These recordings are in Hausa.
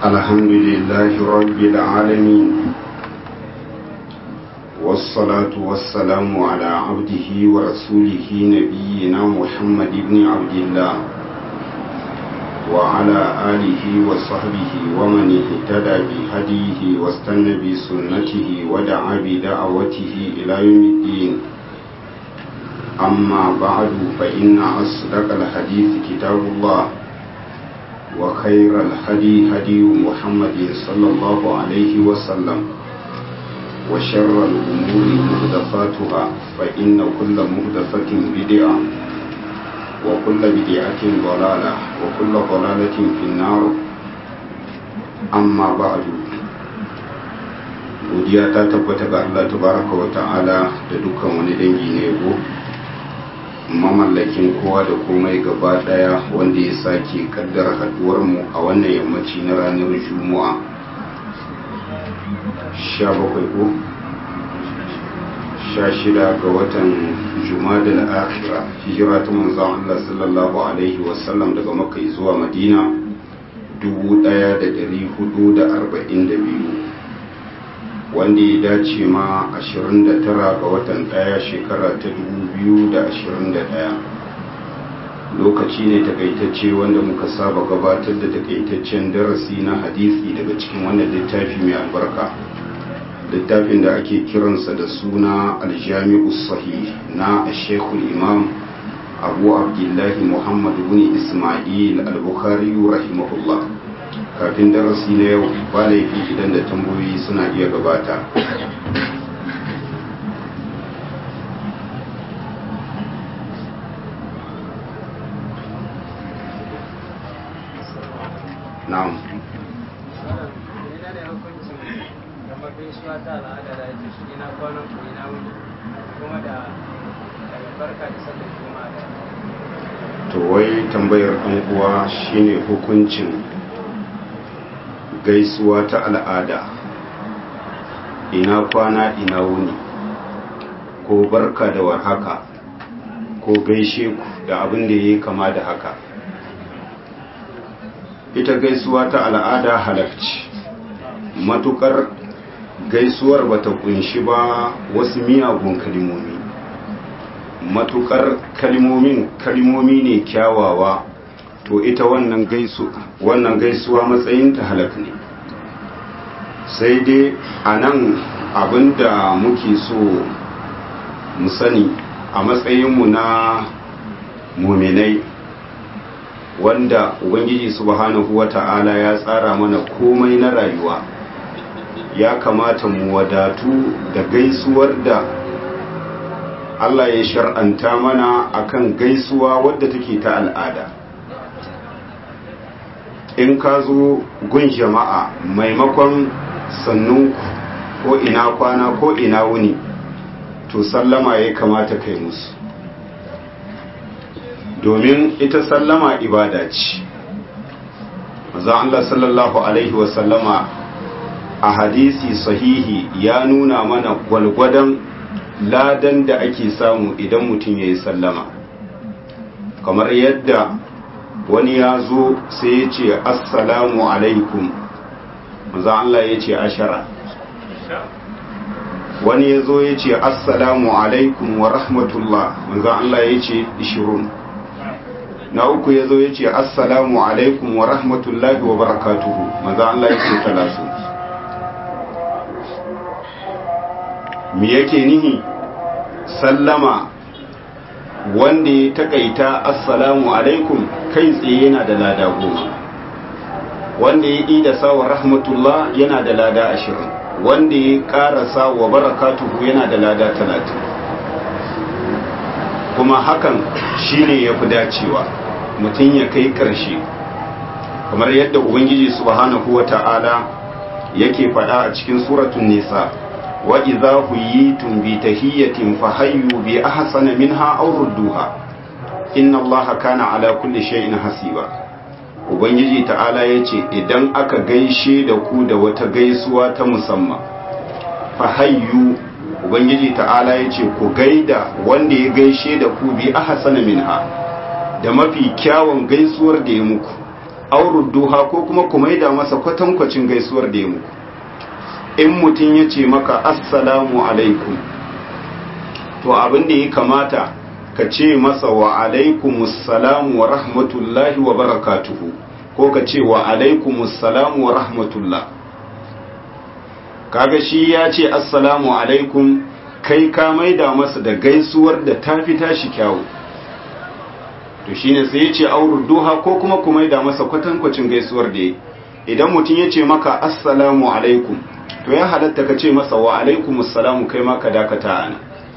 الحمد لله رب العالمين والصلاة والسلام على عبده ورسوله نبينا محمد بن عبد الله وعلى آله وصحبه ومن اهتدى بهديه واستنى بسنته ودعا بدعوته إلى يوم الدين أما بعد فإن أصدق الحديث كتاب الله وخير الهدي هدي محمد صلى الله عليه وسلم وشر الأمور مهدفاتها فإن كل مهدفة بدعة وكل بدعة ضلالة وكل ضلالة في النار أما بعد godiya ta tabbata ga Allah tabaraka wa ta'ala da dukkan wani dangi na yabo mamallakin kowa da komai gaba daya wanda ya sake kaddara haduwar mu a wannan yammaci na ranar juma'a 17 ko 16 ga watan jumadal akhira hijira ta manzon Allah sallallahu alaihi wasallam daga makka zuwa madina 1442 wanda ya dace ma 29 ga watan daya shekara ta 2021 lokaci ne takaitacce wanda muka saba gabatar da takaitaccen darasi na hadisi daga cikin wannan littafi mai albarka littafin da ake kiransa da suna aljami'u sahih na shekul imam abu abdullahi muhammad bin ismail al-bukhari rahimahullah kafin darasi na yau ba laifi idan da tambayoyi suna iya gabata na'am to wai tambayar ɗan uwa shine hukuncin gaisuwa ta al'ada ina kwana ina wuni ko barka da warhaka ko gaishe ku da abin da ya kama da haka ita gaisuwa ta al'ada halakci matukar gaisuwar bata kunshi ba wasu miyagun kalimomi matukar kalimomin kalimomi ne kyawawa to ita wannan gaisu wannan gaisuwa matsayin ta halak ne sai dai a nan abinda muke so mu sani a matsayinmu na muminai wanda ubangiji subhanahu wata'ala ya tsara mana komai na rayuwa ya kamata mu wadatu da gaisuwar da Allah ya shar'anta mana akan gaisuwa wadda take ta al'ada in ka zo gun jama'a maimakon sannunku ko ina kwana ko ina wuni to sallama ya kamata kai musu domin ita sallama ibada ce maza Allah sallallahu Alaihi wasallama a hadisi sahihi ya nuna mana gwalgwadon ladan da ake samu idan mutum ya yi sallama kamar yadda wani ya zo sai ya ce assalamu alaikum maza Allah ya ce ashara wani ya zo ya ce assalamu alaikum wa rahmatullah maza Allah ya ce ishirun na uku ya zo ya ce assalamu alaikum wa rahmatullahi wa barakatuhu maza Allah ya ce talasu me yake nihi sallama wanda ya takaita assalamu alaikum kai tsaye yana da lada goma wanda ya yi da sawa rahmatullah yana da lada ashirin wanda ya karasa wa barakatuhu yana da lada talatin kuma hakan shine ya fi dacewa mutum ya kai ƙarshe kamar yadda ubangiji subhanahu wa ta'ala yake faɗa a cikin suratun nisa wa idza huyitum bi tahiyyatin fahayyu bi ahsana minha aw rudduha inna allaha kana ala kulli shay'in hasiba ubangiji ta'ala yace idan aka gaishe da ku da wata gaisuwa ta musamman fahayyu ubangiji ta'ala yace ku gaida wanda ya gaishe da ku bi ahsana minha da mafi kyawun gaisuwar da ya muku aurudduha ko kuma ku maida masa kwatankwacin gaisuwar da ya muku in mutum ya ce maka assalamu alaikum to abin da ya kamata ka ce masa wa alaikumussalam wa rahmatullahi wa barakatuhu ko ka ce wa alaikumussalam wa rahmatullah kaga shi ya ce assalamu alaikum kai ka maida masa da gaisuwar da ta fi tashi kyawu to shine sai ya ce duha ko kuma ku maida masa kwatankwacin gaisuwar da ya idan mutum ya ce maka assalamu alaikum to ya halatta ka ce masa wa alaikumussalam kai ma ka dakata ana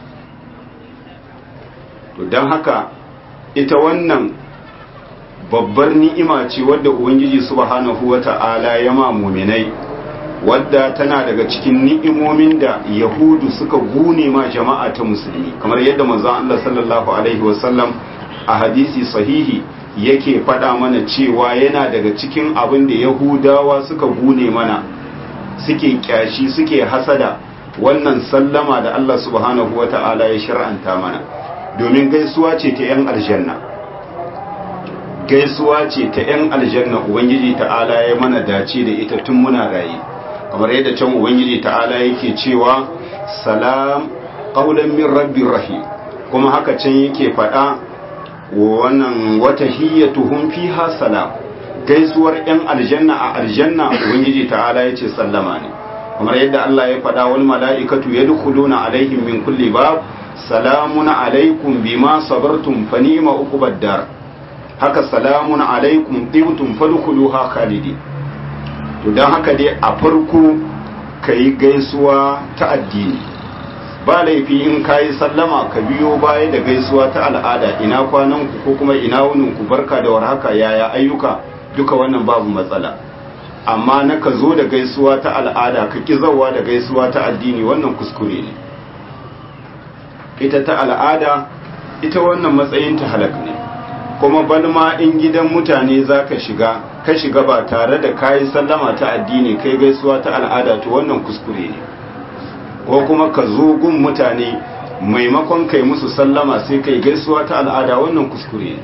to don haka ita wannan babbar ni'ima ce wadda ubangiji subhanahu wata'ala ya ma muminai wadda tana daga cikin ni'imomin da yahudu suka gune ma jama'a ta musulmi kamar yadda manzon Allah sallallahu alaihi wasallam a hadisi sahihi yake faɗa mana cewa yana daga cikin abin da yahudawa suka gune mana suke kyashi suke hasada wannan sallama da Allah subhanahu wata'ala ya shar'anta mana domin gaisuwa ce ta 'yan aljanna gaisuwa ce ta 'yan aljanna ubangiji ta'ala ya mana dace da ita tun muna raye kamar yadda can ubangiji ta'ala yake cewa salam qaulan min rabbir rahim kuma haka can yake faɗa wannan wata hiyyatuhum fiha salam gaisuwar 'yan aljanna a aljanna ubangiji ta'ala yace sallama ne kamar yadda Allah ya faɗa wal mala'ikatu yadkhuluna alaihim min kulli bab salamun alaikum bima sabartum fa ni'ma uqubad dar haka salamun alaikum tibtum fadkhuluha khalidi to dan haka dai a farko kai gaisuwa ta addini ba laifi in kayi sallama ka biyo baya da gaisuwa ta al'ada ina kwanan ku ko kuma ina wunin ku barka da warhaka yaya ayyuka duka wannan babu matsala amma na ka zo da gaisuwa ta al'ada ka ki zawa da gaisuwa ta addini wannan kuskure ne ita ta al'ada ita wannan matsayin ta halak ne kuma balma in gidan mutane za ka shiga ka shiga ba tare da kayi sallama ta addini kai gaisuwa ta al'ada to wannan kuskure ne ko kuma ka zo gun mutane maimakon kai musu sallama sai kai gaisuwa ta al'ada wannan kuskure ne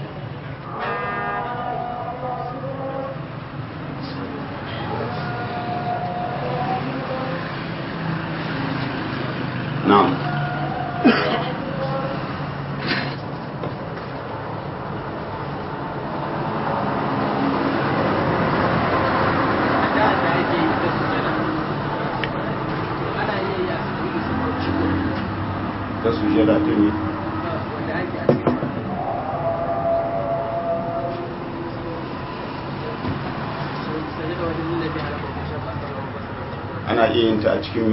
na'am ta sujada ta ne ana iya yin ta a cikin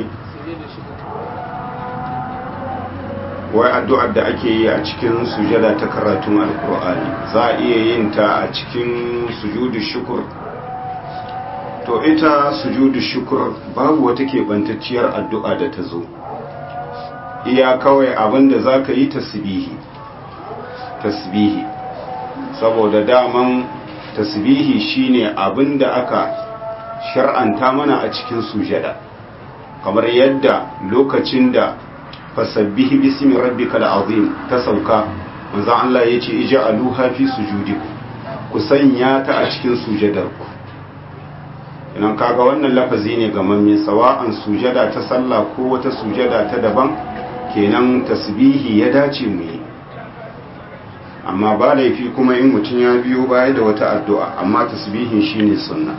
wai addu'ar da ake yi a cikin sujada ta karatun alkur'ani za a iya yin ta a cikin sujudu shukur to ita sujudu shukur babu wata keɓantacciyar addu'a da ta zo iya kawai abinda za ka yi tasbihi tasbihi saboda daman tasbihi shine abinda aka shar'anta mana a cikin sujada kamar yadda lokacin da fasabbihi bismi rabbikal azim ta sauka manzo Allah yace ij'aluha fi sujudikum ku sanya ta a cikin sujadarku idan kaga wannan lafazi ne ga mamme sawa'an sujada ta sallah ko wata sujada ta daban kenan tasbihi ya dace mu yi amma ba laifi kuma in mutum ya biyo baya da wata addu'a amma tasbihin shine sunna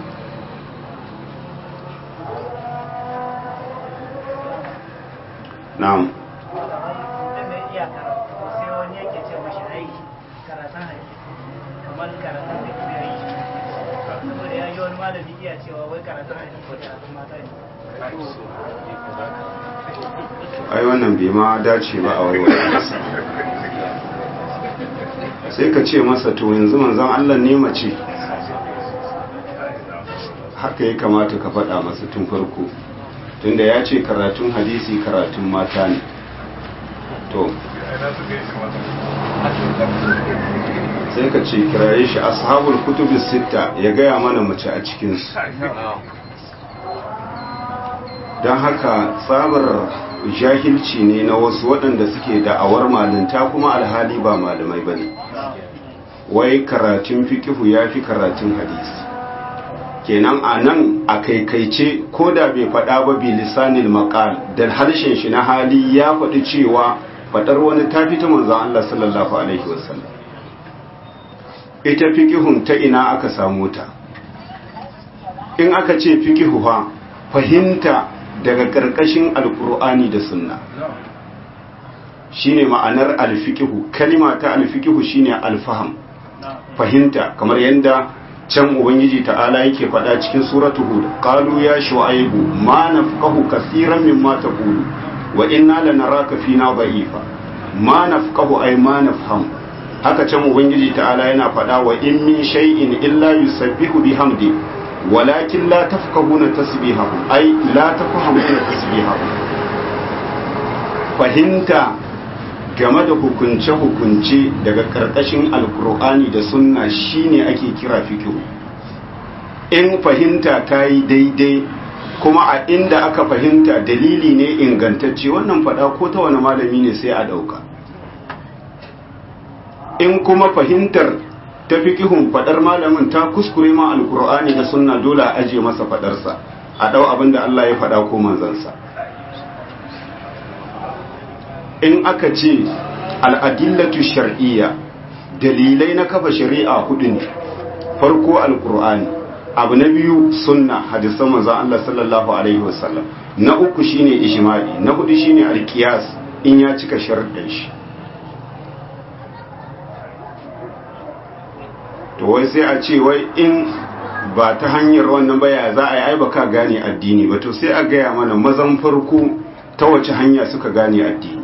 na'am ai wannan bai ma dace ba a warware sai ka ce masa to yanzu manzan Allah ne mace haka ya kamata ka faɗa masa tun farko tunda ya ce karatun hadisi karatun mata ne to sai ka ce kiraye shi ashabul kutubis sitta ya gaya mana mace a cikinsu don haka tsabar jahilci ne na wasu waɗanda suke da'awar malinta kuma alhali ba malamai ba ne wai karatun fikihu ya fi karatun hadisi kenan a nan a kaikaice ko da bai faɗa ba bi lisanil maqal da harshen shi na hali ya faɗi cewa faɗar wani ta fita manzon Allah sallallahu alaihi wasallam ita fiqihun ta ina aka samu ta in aka ce fiqihu fa fahimta daga karkashin alqur'ani da sunna shine ma'anar alfiqihu kalima ta alfiqihu shine alfaham fahimta kamar yadda can ubangiji ta'ala yake faɗa cikin suratu hud qalu ya shu'aibu ma nafqahu kaseeran mimma taqulu wa inna lanaraka fina da'ifa ma nafqahu ay ma nafham haka can ubangiji ta'ala yana faɗa wa in min shay'in illa yusabbihu bihamdi walakin la tafqahuna tasbihahu ay la tafhamuna tasbihahu fahimta game da hukunce-hukunce daga karkashin alkur'ani da sunna shine ake kira fikihu in fahimta ta yi daidai kuma a inda aka fahimta dalili ne ingantacce wannan fada ko ta wani malami ne sai a dauka in kuma fahimtar ta fikihun fadar malamin ta kuskure ma alkur'ani da sunna dole a aje masa fadarsa a dau abin da Allah ya fada ko manzansa in aka ce al'adillatu shar'iyya dalilai na kafa shari'a hudu ne farko alkur'ani abu na biyu sunna hadisan manzon Allah sallallahu alaihi wasallam na uku shine ijma'i na hudu shine alqiyas in ya cika sharuɗin shi to wai sai a ce wai in ba ta hanyar wannan baya za a yi ai baka gane addini ba to sai a gaya mana mazan farko ta wace hanya suka gane addini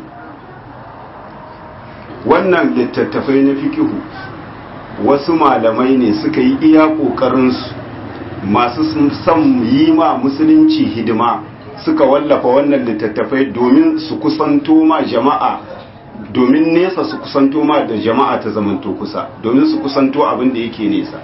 wannan littattafai na fikihu wasu malamai ne suka yi iya ƙoƙarinsu masu son yi ma musulunci hidima suka wallafa wannan littattafai domin su kusanto ma jama'a domin nesa su kusanto ma da jama'a ta zamanto kusa domin su kusanto abin da yake nesa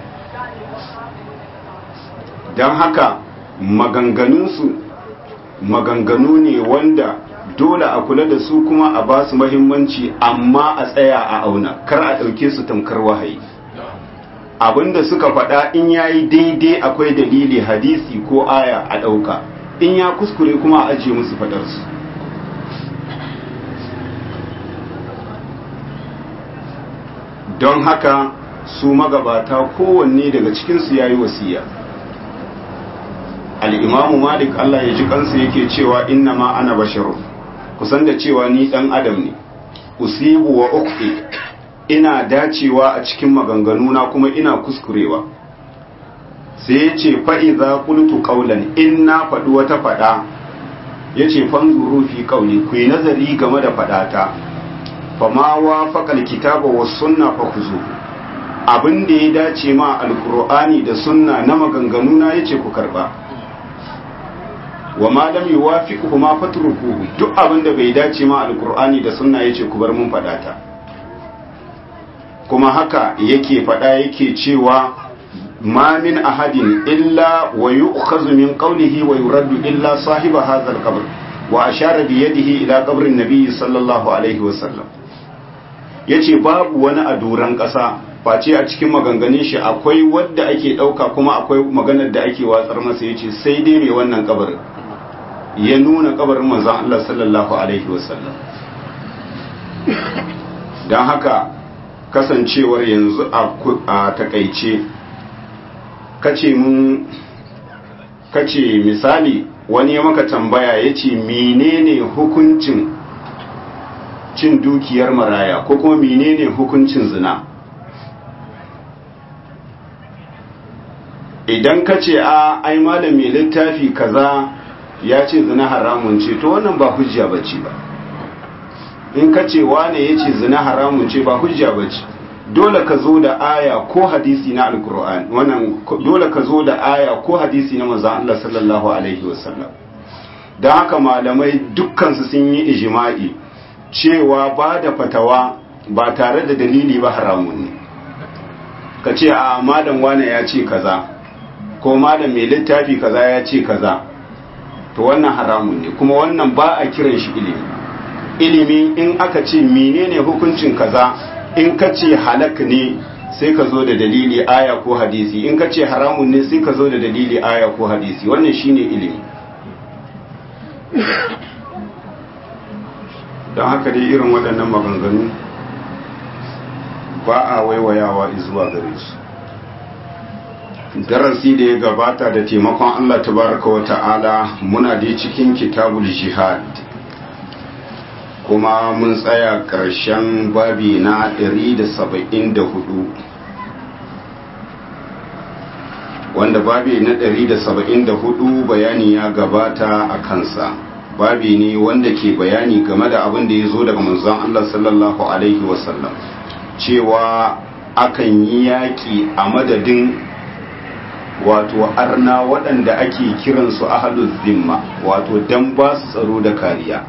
don haka maganganunsu maganganu ne wanda dole a kula da su kuma a ba su mahimmanci amma a tsaya a auna kar a ɗauke su tamkar wahayi abinda suka faɗa in ya yi daidai akwai dalili hadisi ko aya a ɗauka in ya kuskure kuma a ajiye musu faɗarsu don haka su magabata kowanne daga cikinsu ya yi wasiya al'imamu malik Allah ya ji kansu yake cewa inna ma ana basharu kusan da cewa ni ɗan adam ne usibu wa ukfi ina dacewa a cikin maganganuna kuma ina kuskurewa sai ya ce fa'iza kultu ƙaunan in na faɗi wata faɗa ya ce fanzuru fi ƙauni ku yi nazari game da faɗata fama wa faƙal kitaba wa sunna fa ku zo abin da ya dace ma alkur'ani da sunna na maganganuna ya ce ku karɓa wa ma lam yuwafiqhu ma fatrukuhu duk abin da bai dace ma alkur'ani da sunna ya ce ku bar mun faɗata kuma haka yake faɗa yake cewa ma min ahadin illa wa yu'khadhu min qawlihi wa yuraddu illa sahiba hadha al-qabr wa ashara bi yadihi ila qabrin nabiy sallallahu alaihi wa sallam yace babu wani a duran ƙasa face a cikin maganganun shi akwai wadda ake ɗauka kuma akwai maganar da ake watsar masa yace sai dai mai wannan kabarin ya nuna kabarin manzon Allah sallallahu alaihi wa sallam dan haka kasancewar yanzu a takaice kace mun kace misali wani ya maka tambaya ya ce menene hukuncin cin dukiyar maraya ko kuma menene hukuncin zina idan ka ce a ai malam mai littafi kaza ya ce zina haramun ce to wannan ba hujja bace ba in ka ce wane ya ce zina haramun ce ba hujja ba ce dole ka zo da aya ko hadisi na alkur'an wannan dole ka zo da aya ko hadisi na manzon Allah sallallahu alaihi wasallam dan haka malamai dukkan su sun yi ijma'i cewa ba da fatawa ba tare da dalili ba haramun ne ka ce a malam wane ya ce kaza ko malam mai littafi kaza ya ce kaza to wannan haramun ne kuma wannan ba a kiran shi ilimi ilimi in aka ce menene hukuncin kaza in ka ce halak ne sai ka zo da dalili aya ko hadisi in ka ce haramun ne sai ka zo da dalili aya ko hadisi wannan shine ilimi don haka dai irin waɗannan maganganu ba a waiwayawa zuwa gare su darasi da ya gabata da taimakon Allah tabaraka wa ta'ala muna dai cikin kitabul jihad kuma mun tsaya ƙarshen babi na 174 wanda babi na 174 bayani ya gabata a kansa babi ne wanda ke bayani game da abin da ya zo daga manzon Allah sallallahu alaihi wasallam cewa akan yi yaƙi a madadin wato arna waɗanda ake kiransu ahalul zimma wato dan ba su tsaro da kariya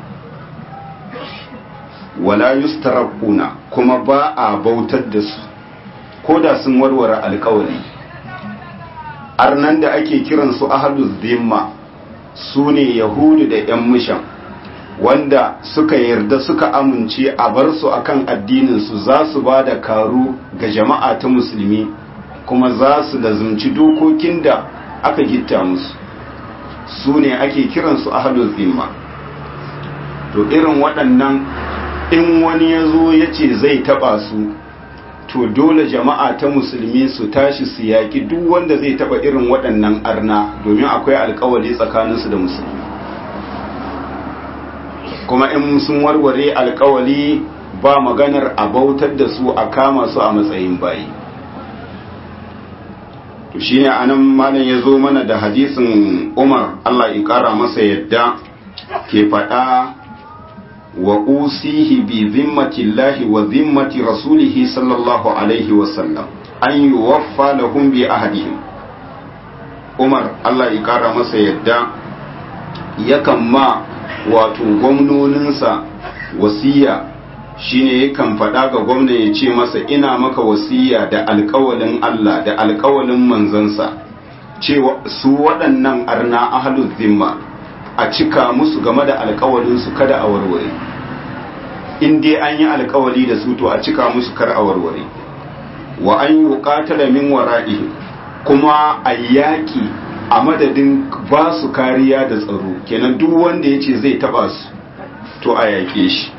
wala yustaraquna kuma ba a bautar da su ko da sun warware alkawari arnan da ake kiransu ahalul zimma su ne yahudu da yan mishan wanda suka yarda suka amince a bar su akan addininsu za su ba da karu ga jama'a ta musulmi kuma za su lazumci dokokin da aka gitta musu su ne ake kiransu ahalul zimma to irin waɗannan in wani ya zo ya ce zai taɓa su to dole jama'a ta musulmi su tashi su yaƙi duk wanda zai taɓa irin waɗannan arna domin akwai alkawali tsakaninsu da musulmi kuma in sun warware alkawali ba maganar a bautar da su a kama su a matsayin bayi to shine anan malam ya zo mana da hadisin Umar Allah ya kara masa yadda ke faɗa wa usihi bi zimmatillahi wa zimmati rasulihi sallallahu alaihi wa sallam an yuwaffa lahum bi ahadihim Umar Allah ya kara masa yadda yakan ma wato gwamnoninsa wasiya shine yakan faɗa ga gwamna ya ce masa ina maka wasiya da alkawalin Allah da alkawalin manzansa cewa su waɗannan arna ahlul zimma a cika musu game da alkawalinsu kada a warware in dai an yi alkawali da su to a cika musu kar a warware wa an yi qatala min wara'i kuma a yaƙi a madadin ba su kariya da tsaro kenan duk wanda ya ce zai taba su to a yaƙe shi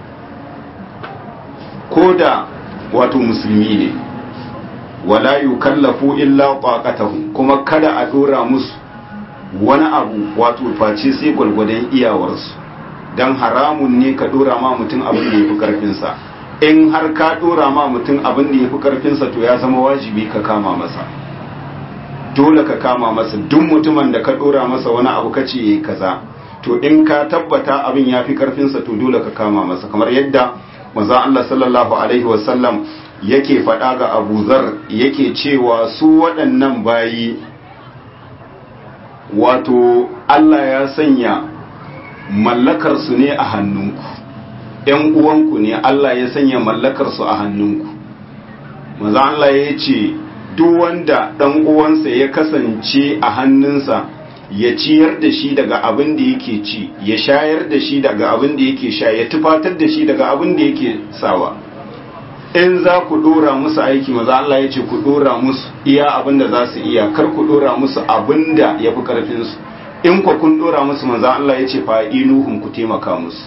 ko da wato musulmi ne wala yukallafu illa taqatahum kuma kada a dora musu wani abu wato face sai gwalgwadon iyawarsu dan haramun ne ka dora ma mutum abin da yafi karfin sa in har ka dora ma mutum abin da yafi karfin sa to ya zama wajibi ka kama masa dole ka kama masa duk mutumin da ka dora masa wani abu kace yayi kaza to in ka tabbata abin yafi karfin sa to dole ka kama masa kamar yadda manzo Allah sallallahu alaihi wasallam yake faɗa ga Abu Zar yake cewa su waɗannan bayi wato Allah ya sanya mallakar su ne a hannunku ‘yan uwanku ne Allah ya sanya mallakar su a hannunku manzo Allah ya ce duk wanda ɗan uwansa ya kasance a hannunsa ya ciyar da shi daga abin da yake ci ya shayar da shi daga abin da yake sha ya tufatar da shi daga abin da yake sawa in za ku dora musu aiki maza Allah ya ce ku dora musu iya abin da za su iya kar ku dora musu abin da ya fi karfinsu in ku kun dora musu maza Allah ya ce fa'inuhun ku taimaka musu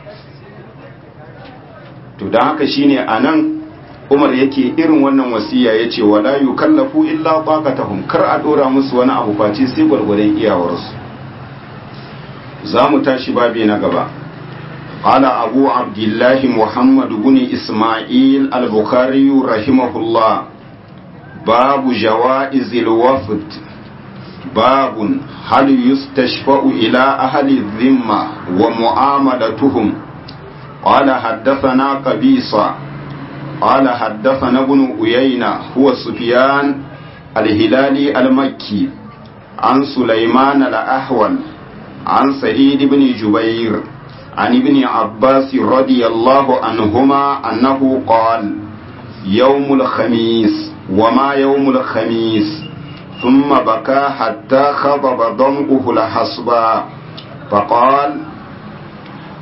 to don haka shine a nan umar yake irin wannan wasiya ya ce wala yukallafu illa taqatahum kar a dora musu wani abu face sai gwargwadon iyawarsu za mu tashi babi na gaba قال أبو عبد الله محمد بن إسماعيل البخاري رحمه الله باب جوائز الوفد باب هل يستشفأ إلى أهل الذمة ومعاملتهم قال حدثنا قبيصة قال حدثنا ابن أيينة هو سفيان الهلالي المكي عن سليمان الأحول عن سعيد بن جبير عن ابن عباس رضي الله عنهما أنه قال يوم الخميس وما يوم الخميس ثم بكى حتى خضب ضمؤه الحصبا فقال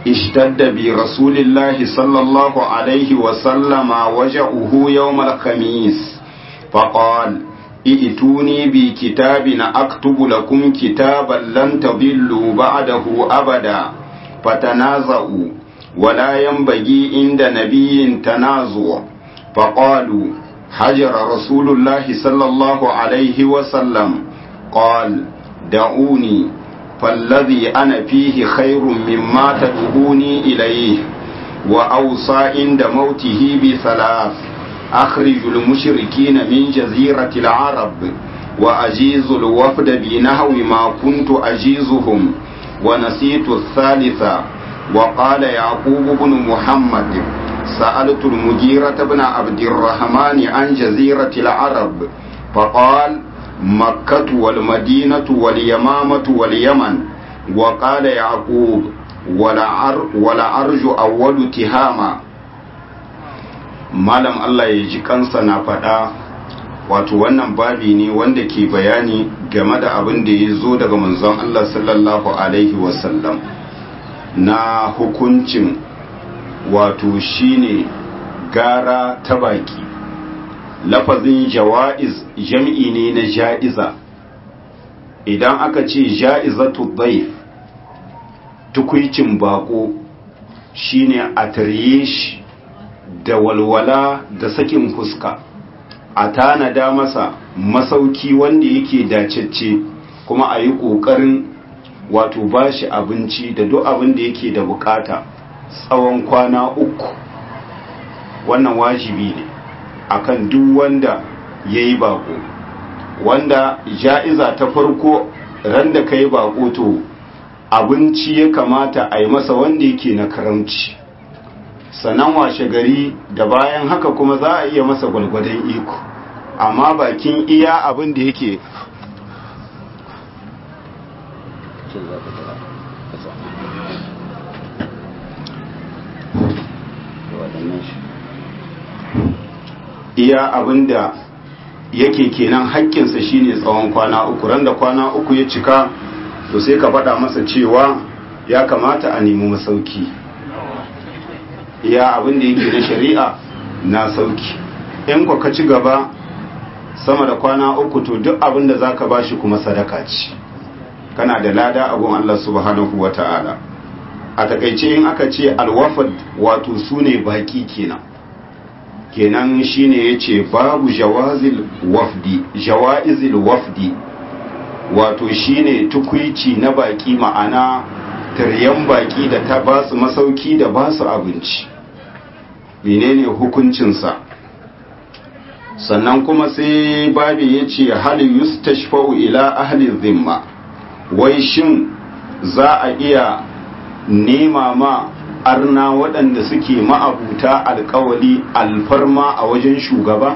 اشتد برسول الله صلى الله عليه وسلم وجعه يوم الخميس فقال ائتوني بكتاب أكتب لكم كتابا لن تضلوا بعده أبدا فتنازعوا ولا ينبغي عند نبي تنازع فقالوا حجر رسول الله صلى الله عليه وسلم قال دعوني فالذي أنا فيه خير مما تدعوني إليه وأوصى عند موته بثلاث أخرج المشركين من جزيرة العرب وأجيز الوفد بنحو ما كنت أجيزهم ونسيت الثالثة وقال يعقوب بن محمد سألت المجيرة بن عبد الرحمن عن جزيرة العرب فقال مكة والمدينة واليمامة واليمن وقال يعقوب ولعرج أول تهاما malam Allah ya ji kansa na faɗa wato wannan babi ne wanda ke bayani game da abin da ya zo daga manzon Allah sallallahu alaihi wasallam na hukuncin wato shine gara ta baki lafazin jawa'iz jam'i ne na ja'iza idan aka ce ja'izatu dhaif tukuicin bako shine a tarye shi da walwala da sakin fuska a tanada masa masauki wanda yake dacecce kuma a yi ƙoƙarin wato ba shi abinci da duk abin da yake da bukata tsawon kwana uku wannan wajibi ne akan duk wanda ya yi bako wanda ja'iza ta farko ran da ka yi bako to abinci ya kamata a yi masa wanda yake na karamci sannan washe gari da bayan haka kuma za a iya masa gwalgwadon iko amma bakin iya abin da yake iya abin da yake kenan haƙƙinsa shine tsawon kwana uku ran da kwana uku ya cika to sai ka faɗa masa cewa ya kamata a nemi masauki iya abin da yake na shari'a na sauki in ka ci gaba sama da kwana uku to duk abin da zaka bashi kuma sadaka ce kana da lada abun Allah subhanahu wata'ala a takaice in aka ce alwafad wato sune baki kenan kenan shine yace babu jawazil wafdi jawaizil wafdi wato shine tukuici na baki ma'ana taryan baki da ta basu masauki da basu abinci menene hukuncinsa sannan kuma sai babi ya ce hal yustashfa'u ila ahli zimma wai shin za a iya nema ma arna waɗanda suke ma'abuta alkawali alfarma a wajen shugaba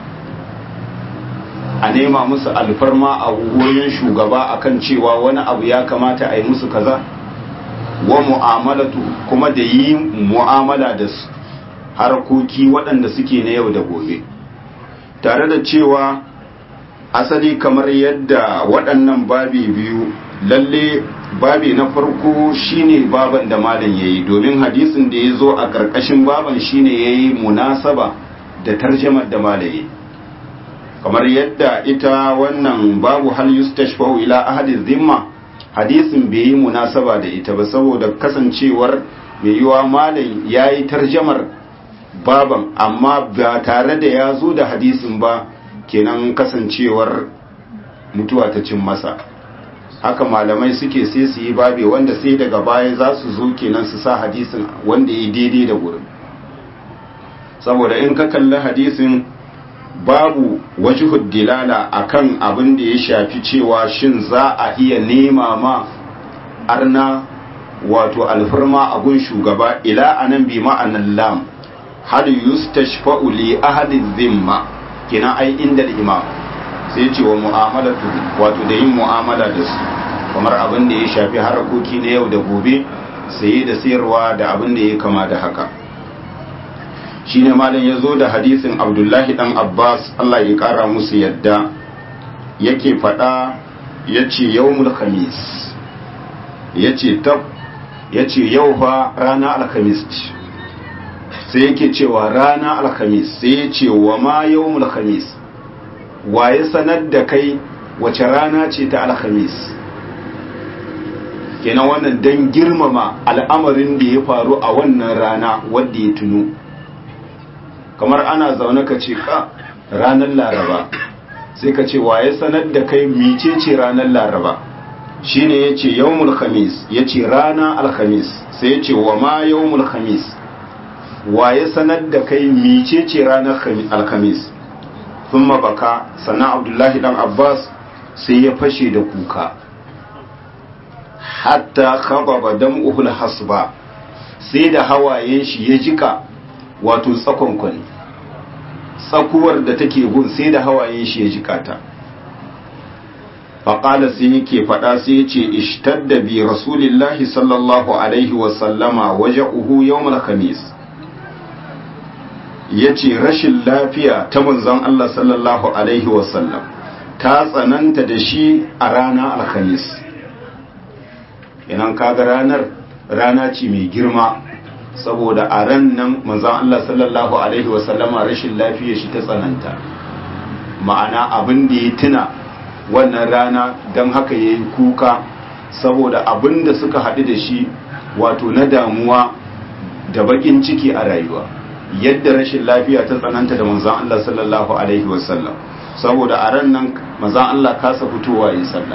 a nema musu alfarma a wurin shugaba akan cewa wani abu ya kamata a yi musu kaza wa mu'amalatu kuma da yi mu'amala da su harkoki waɗanda suke na yau da gobe tare da cewa asali kamar yadda waɗannan babi biyu lalle babi na farko shine baban da malam yayi domin hadisin da ya zo a ƙarƙashin baban shine yayi munasaba da tarjamar da malaye kamar yadda ita wannan babu hal yustashfa'u ila ahadi zimma hadisin bai yi munasaba da ita ba saboda kasancewar mai yiwa malam yayi tarjamar baban amma ba tare da ya zo da hadisin ba kenan kasancewar mutuwa ta cin masa haka malamai suke sai su yi babe wanda sai daga baya za su zo kenan su sa hadisin wanda ya daidai da gurin saboda in ka kalli hadisin babu wajihud dilala akan abin da ya shafi cewa shin za a iya nema ma arna wato alfarma a gun shugaba ila anan bi ma'anan lam hal yustashfa'u li ahli dhimma kina ai inda imam sai ce wa mu'amalatu wato da yin mu'amala da su kamar abin da ya shafi harkoki na yau da gobe saye da sayarwa da abin da ya kama da haka shine malam ya zo da hadisin abdullahi dan abbas allah ya kara musu yadda yake faɗa ya ce yawmul khamis ya ce tab ya ce yau fa rana alhamis ce sai yake cewa rana alhamis sai ya ce wa ma yau alhamis waye sanar da kai wace rana ce ta alhamis kenan wannan don girmama al'amarin da ya faru a wannan rana wadda ya tunu kamar ana zaune ka ce ka ranar laraba sai ka ce waye sanar da kai micece ranar laraba shine ya ce yawmul khamis ya ce rana alhamis sai ya ce wa ma yawmul khamis waye sanar da kai micece ranar alhamis sun baka sannan abdullahi dan abbas sai ya fashe da kuka hatta khababa dam'uhul hasba sai da hawayen shi ya jika wato tsakonkon tsakuwar da take gun sai da hawayen shi ya jika ta faƙala sai yake faɗa sai ya ce ishtadda bi rasulillahi sallallahu alaihi wasallama waje uhu yawmal khamis ya ce rashin lafiya ta manzon Allah sallallahu alaihi wasallam ta tsananta da shi a rana alhamis inan kaga ranar rana ce mai girma saboda a ran nan manzon Allah sallallahu alaihi wasallama rashin lafiya shi ta tsananta ma'ana abin da ya tuna wannan rana don haka ya yi kuka saboda abin da suka haɗu da shi wato na damuwa da bakin ciki a rayuwa yadda rashin lafiya ta tsananta da manzon Allah sallallahu alaihi wasallam saboda a ran nan manzon Allah kasa fitowa yi sallah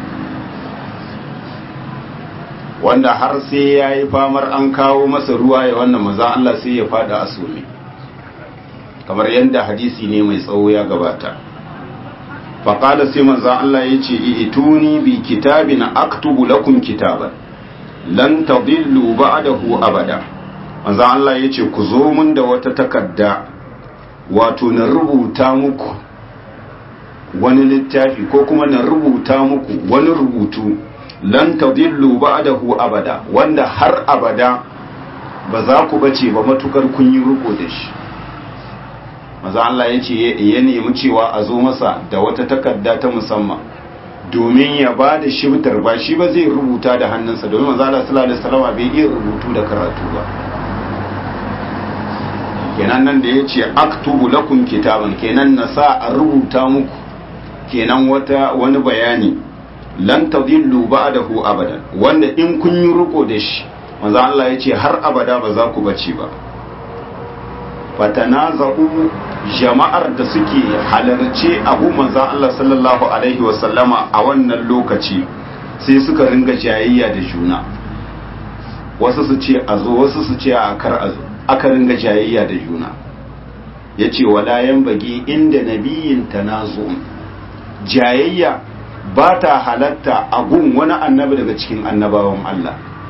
wanda har sai ya yi famar an kawo masa ruwa ya wannan manzon Allah sai ya fada a sumi kamar yadda hadisi ne mai tsawo ya gabata faƙada sai manzon Allah ya ce ituni bi kitabin aktubu lakum kitaban lan tadillu ba'dahu abada manzan Allah ya ce ku zo mun da wata takarda wato na rubuta muku wani littafi ko kuma na rubuta muku wani rubutu lan tadillu ba'dahu abada wanda har abada ba za ku bace ba matukar kun yi ruko da shi manzan Allah ya ce ya nemi cewa a zo masa da wata takarda ta musamman domin ya ba da shibtar ba shi ba zai rubuta da hannunsa domin manzan Allah sallallahu alaihi wasallam bai iya rubutu da karatu ba kenan nan da ya ce aktubu lakum kitaban kenan na sa a rubuta muku kenan wata wani bayani lan tadillu ba'dahu abadan wanda in kun yi riko da shi manzo Allah ya ce har abada ba za ku bace ba fatanaza'u jama'ar da suke halarce abu manzo Allah sallallahu alaihi wa sallama a wannan lokaci sai suka ringa jayayya da juna wasu su ce a zo wasu su ce a kar a zo aka ringa jayayya da juna ya ce walayen bagi inda nabiyin tanazu jayayya ba ta halatta a gun wani annabi daga cikin annabawan Allah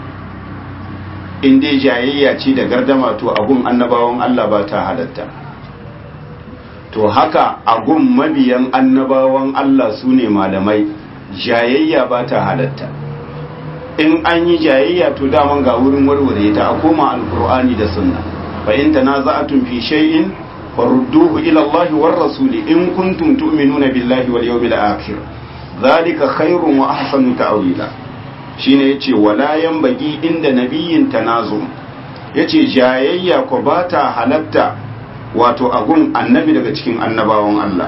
in dai jayayya ce da gardama to a gun annabawan Allah ba ta halatta to haka a gun mabiyan annabawan Allah su ne malamai jayayya ba ta halatta in an yi jayayya to daman ga wurin warware ta a koma alkur'ani da sunna fa in tanaza'tum fi shay'in farudduhu ila Allah war rasul in kuntum tu'minuna billahi wal yawmil akhir zalika khairun wa ahsanu ta'wila shine yace wala yanbaghi inda nabiyyin tanazu yace jayayya ko bata halatta wato agun annabi daga cikin annabawan Allah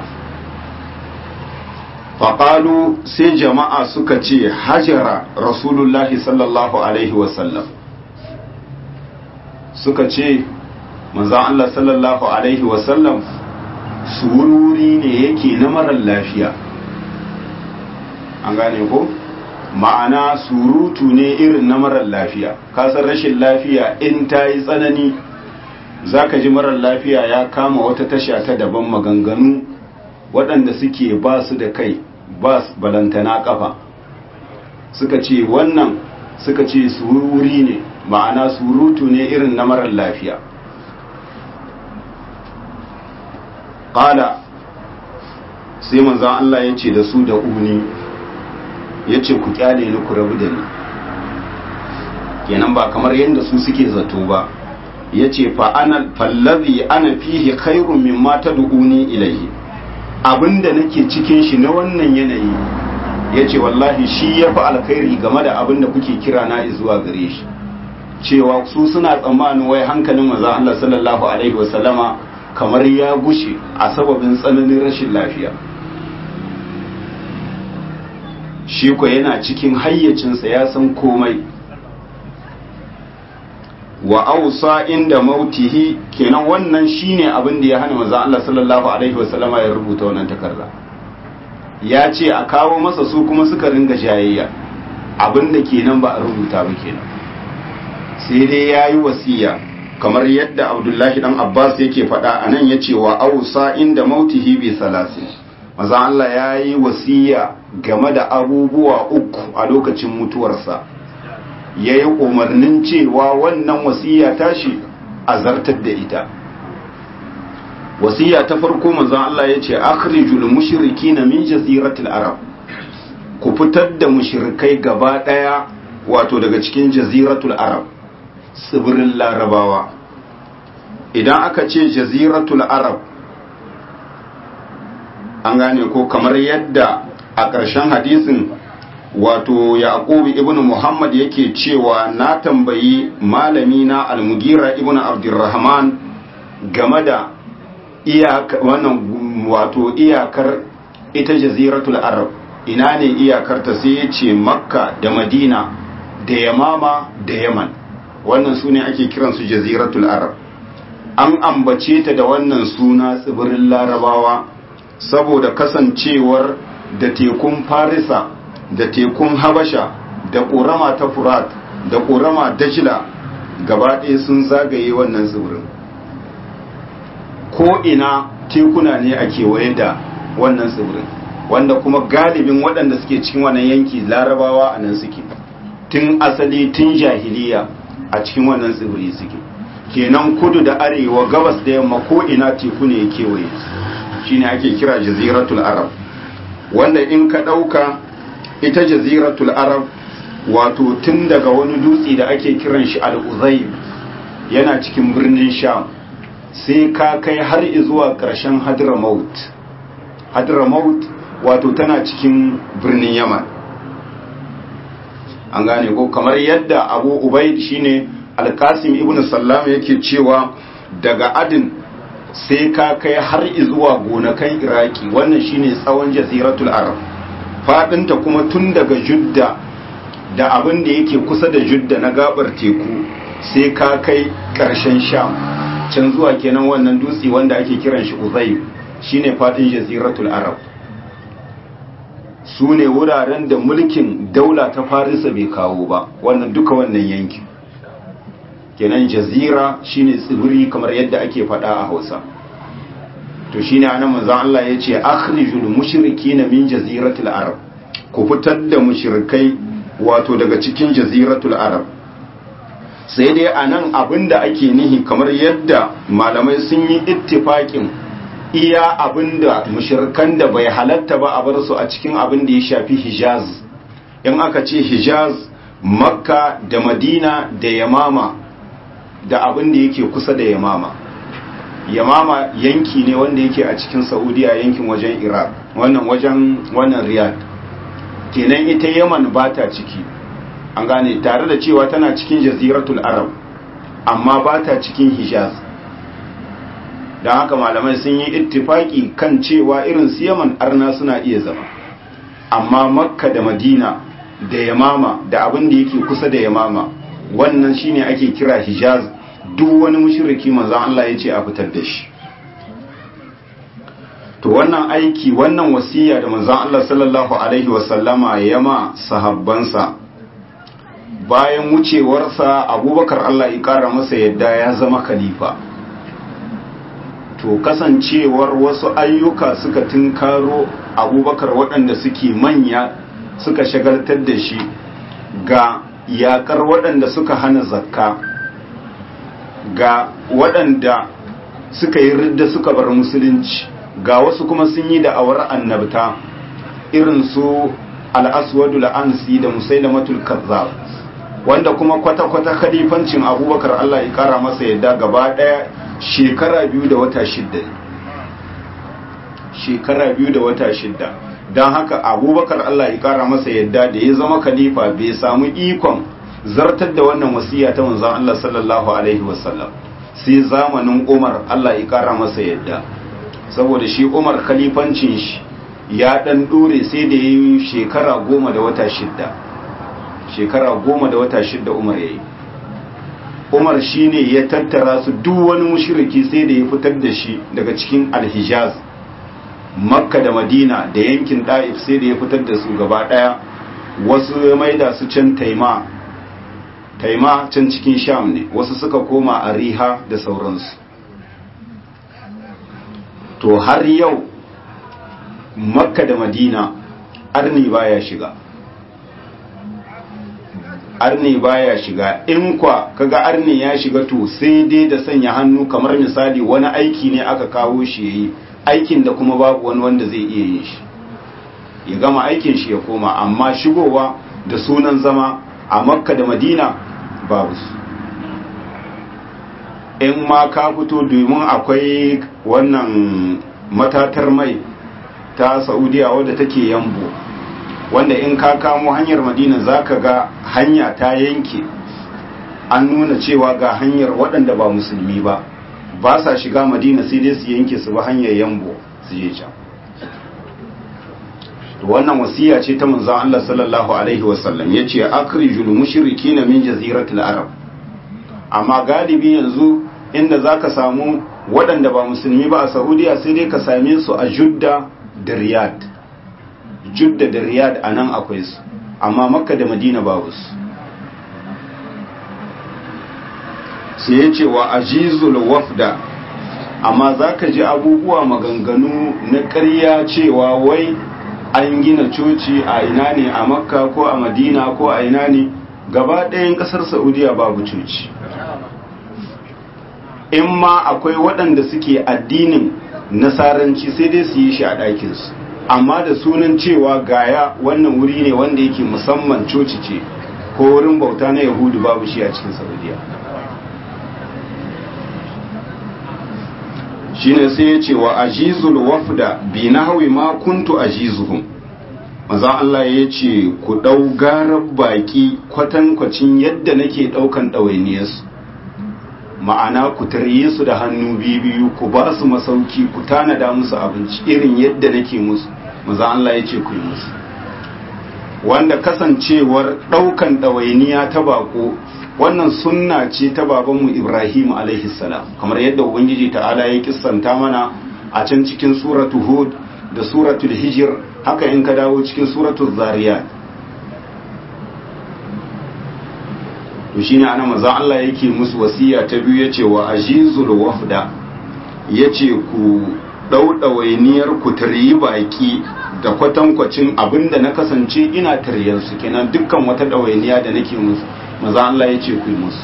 faƙalu sai jama'a suka ce hajara rasulullahi sallallahu alaihi wasallam suka ce manzan Allah sallallahu alaihi wasallam sururi ne yake na marar lafiya an gane ko ma'ana surutu ne irin na marar lafiya kasar rashin lafiya in ta yi tsanani za ka ji marar lafiya ya kama wata tasha ta daban maganganu waɗanda suke ba su da kai ba balantana ƙafa suka ce wannan suka ce sururi ne ma'ana surutu ne irin na marar lafiya ƙala sai manzan Allah ya ce da su da uni ya ce ku kyale ni ku rabu da ni kenan ba kamar yadda su suke zato ba ya ce fallazi ana fihi khairun mimma tad'uni ilayhi abinda nake cikin shi na wannan yanayi ya ce wallahi shi ya fi alkhairi game da abinda kuke kira na zuwa gare shi cewa su suna tsammanin wai hankalin manzon Allah sallallahu alaihi wasallama kamar ya gushe a sababin tsananin rashin lafiya shi ko yana cikin hayyacinsa ya san komai wa ausa inda mautihi kenan wannan shine abin da ya hana manzon Allah sallallahu alaihi wasallama ya rubuta wannan takarda ya ce a kawo masa su kuma suka ringa jayayya abin da kenan ba a rubuta ba kenan sai dai ya yi wasiya kamar yadda abdullahi dan abbas yake faɗa a nan ya ce wa ausa inda mautihi bi salasi maza Allah ya yi wasiya game da abubuwa uku a lokacin mutuwarsa ya yi umarnin cewa wannan wasiya tashi a zartar da ita wasiya ta farko manzon Allah ya ce akhrijul mushrikina min jaziratil arab ku fitar da mushrikai gaba daya wato daga cikin jaziratul arab tsibirin larabawa idan aka ce jaziratul arab an gane ko kamar yadda a ƙarshen hadisin wato yaqubu ibnu muhammad yake cewa na tambayi malami na almugira ibnu abdurrahman game da wannan wato iyakar ita jaziratul arab ina ne iyakar ta sai ya ce makka da madina da yamama da yaman wannan su ne ake kiransu jaziratul arab an ambace ta da wannan suna tsibirin larabawa saboda kasancewar da tekun farisa da tekun habasha da ƙorama ta furat da ƙorama dajila gaba ɗaya sun zagaye wannan tsibirin ko ina tekuna ne a kewaye da wannan tsibirin wanda kuma galibin waɗanda suke cikin wannan yanki larabawa a nan suke tun asali tun jahiliya a cikin wannan tsibiri suke kenan kudu da arewa gabas da yamma ko ina teku ne ya kewaye shine ake kira jaziratul arab wanda in ka ɗauka ita jaziratul arab wato tun daga wani dutse da ake kiran shi al-uzayb yana cikin birnin sham sai ka kai har zuwa ƙarshen hadramaut hadramaut wato tana cikin birnin yaman an gane ko kamar yadda abu ubaid shine alkasim ibn sallam yake cewa daga adin sai ka kai har zuwa gonakan iraki wannan shine tsawon jaziratul arab fadinta kuma tun daga judda da abin da yake kusa da judda na gabar teku sai ka kai karshen sham can zuwa kenan wannan dutse wanda ake kiran shi uzayb shine fadin jaziratul arab su ne wuraren da mulkin daula ta farisa bai kawo ba wannan duka wannan yankin kenan jazira shine tsibiri kamar yadda ake faɗa a hausa to shine anan manzon Allah ya ce akhrijul mushrikina min jaziratul arab ku fitar da mushrikai wato daga cikin jaziratul arab sai dai anan abinda ake nihi kamar yadda malamai sun yi ittifaƙin iya abinda mushirkan da bai halatta ba a bar su a cikin abin da ya shafi hijaz in aka ce hijaz makka da madina da yamama da abin da yake kusa da yamama yamama yanki ne wanda yake a cikin saudiya yankin wajen iraq wannan wajen wannan riyadh kenan ita yaman ba ta ciki an gane tare da cewa tana cikin jaziratul arab amma ba ta cikin hijaz don haka malamai sun yi ittifaki kan cewa irin su yaman arna suna iya zama amma makka da madina da yamama da abin da yake kusa da yamama wannan shine ake kira hijaz duk wani mushriki manzon Allah ya ce a fitar da shi to wannan aiki wannan wasiya da manzon Allah sallallahu alaihi wasallama ya ma sahabbansa bayan wucewarsa abubakar Allah ya kara masa yadda ya zama khalifa to kasancewar wasu ayyuka suka tunkaro abubakar waɗanda suke manya suka shagaltar da shi ga yakar waɗanda suka hana zakka ga waɗanda suka yi ridda suka bar musulunci ga wasu kuma sun yi da'awar annabta irin su al'aswadu la'ansi da musailamatul kazzab wanda kuma kwata-kwata khalifancin abubakar Allah ya kara masa yadda gaba ɗaya shekara biyu da wata shidda shekara biyu da wata shidda don haka abubakar Allah ya kara masa yadda da ya zama khalifa bai samu ikon zartar da wannan wasiya ta manzon Allah sallallahu alaihi wasallam sai zamanin Umar Allah ya kara masa yadda saboda shi Umar khalifancin shi ya dan dore sai da yi shekara goma da wata shidda shekara goma da wata shidda Umar yayi Umar shine ya tattara su duk wani mushriki sai da ya fitar da shi daga cikin Al-Hijaz Makka da Madina da yankin Daif sai da ya fitar da su gaba daya wasu ya maida su can Taima Taima can cikin Sham ne wasu suka koma a Riha da sauransu to har yau Makka da Madina arni baya shiga arni baya shiga in kwa kaga arni ya shiga to sai dai da sanya hannu kamar misali wani aiki ne aka kawo shi yayi aikin da kuma babu wani wanda zai iya yin shi ya gama aikin shi ya koma amma shigowa da sunan zama a makka da madina babu su in ma ka fito domin akwai wannan matatar mai ta saudiya wadda take yambo wanda in ka kamo hanyar madina za ka ga hanya ta yanke an nuna cewa ga hanyar waɗanda ba musulmi ba ba sa shiga madina sai dai su yanke su ba hanyar yambo su je can wannan wasiya ce ta manzon Allah sallallahu alaihi wasallam yace akrijul mushrikina min jaziratil arab amma galibi yanzu inda zaka samu waɗanda ba musulmi ba a Saudiya sai dai ka same su a Judda da Riyadh Judda da Riyadh anan akwai su amma Makka da Madina babu su sai yace wa ajizul wafda amma zaka ji abubuwa maganganu na ƙarya cewa wai an gina coci a ina ne a makka ko a madina ko a ina ne gaba ɗayan ƙasar saudiya babu coci in ma akwai waɗanda suke addinin nasaranci sai dai su yi shi a ɗakinsu amma da sunan cewa gaya wannan wuri ne wanda yake musamman coci ce ko wurin bauta na yahudu babu shi a cikin saudiya shine sai ya ce wa ajizul wafda bi nahwi ma kuntu ajizuhum maza Allah ya ce ku dau garar baki kwatankwacin yadda nake daukan ɗawainiyarsu ma'ana ku tarye su da hannu biyu ku ba su masauki ku tanada musu abinci irin yadda nake musu maza Allah ya ce ku yi musu wanda kasancewar daukan ɗawainiya ta bako wannan sunna ce ta babanmu Ibrahim alaihi salam kamar yadda ubangiji ta'ala ya kissanta mana a can cikin suratu hud da suratul hijr haka in ka dawo cikin suratul zariyat to shine ana manzon Allah yake musu wasiya ta biyu yace wa ajizul wafda yace ku daudawainiyar ku taryi baki da kwatankwacin abinda na kasance ina taryan su kenan dukkan wata dawainiya da nake musu maza Allah ya ce ku yi musu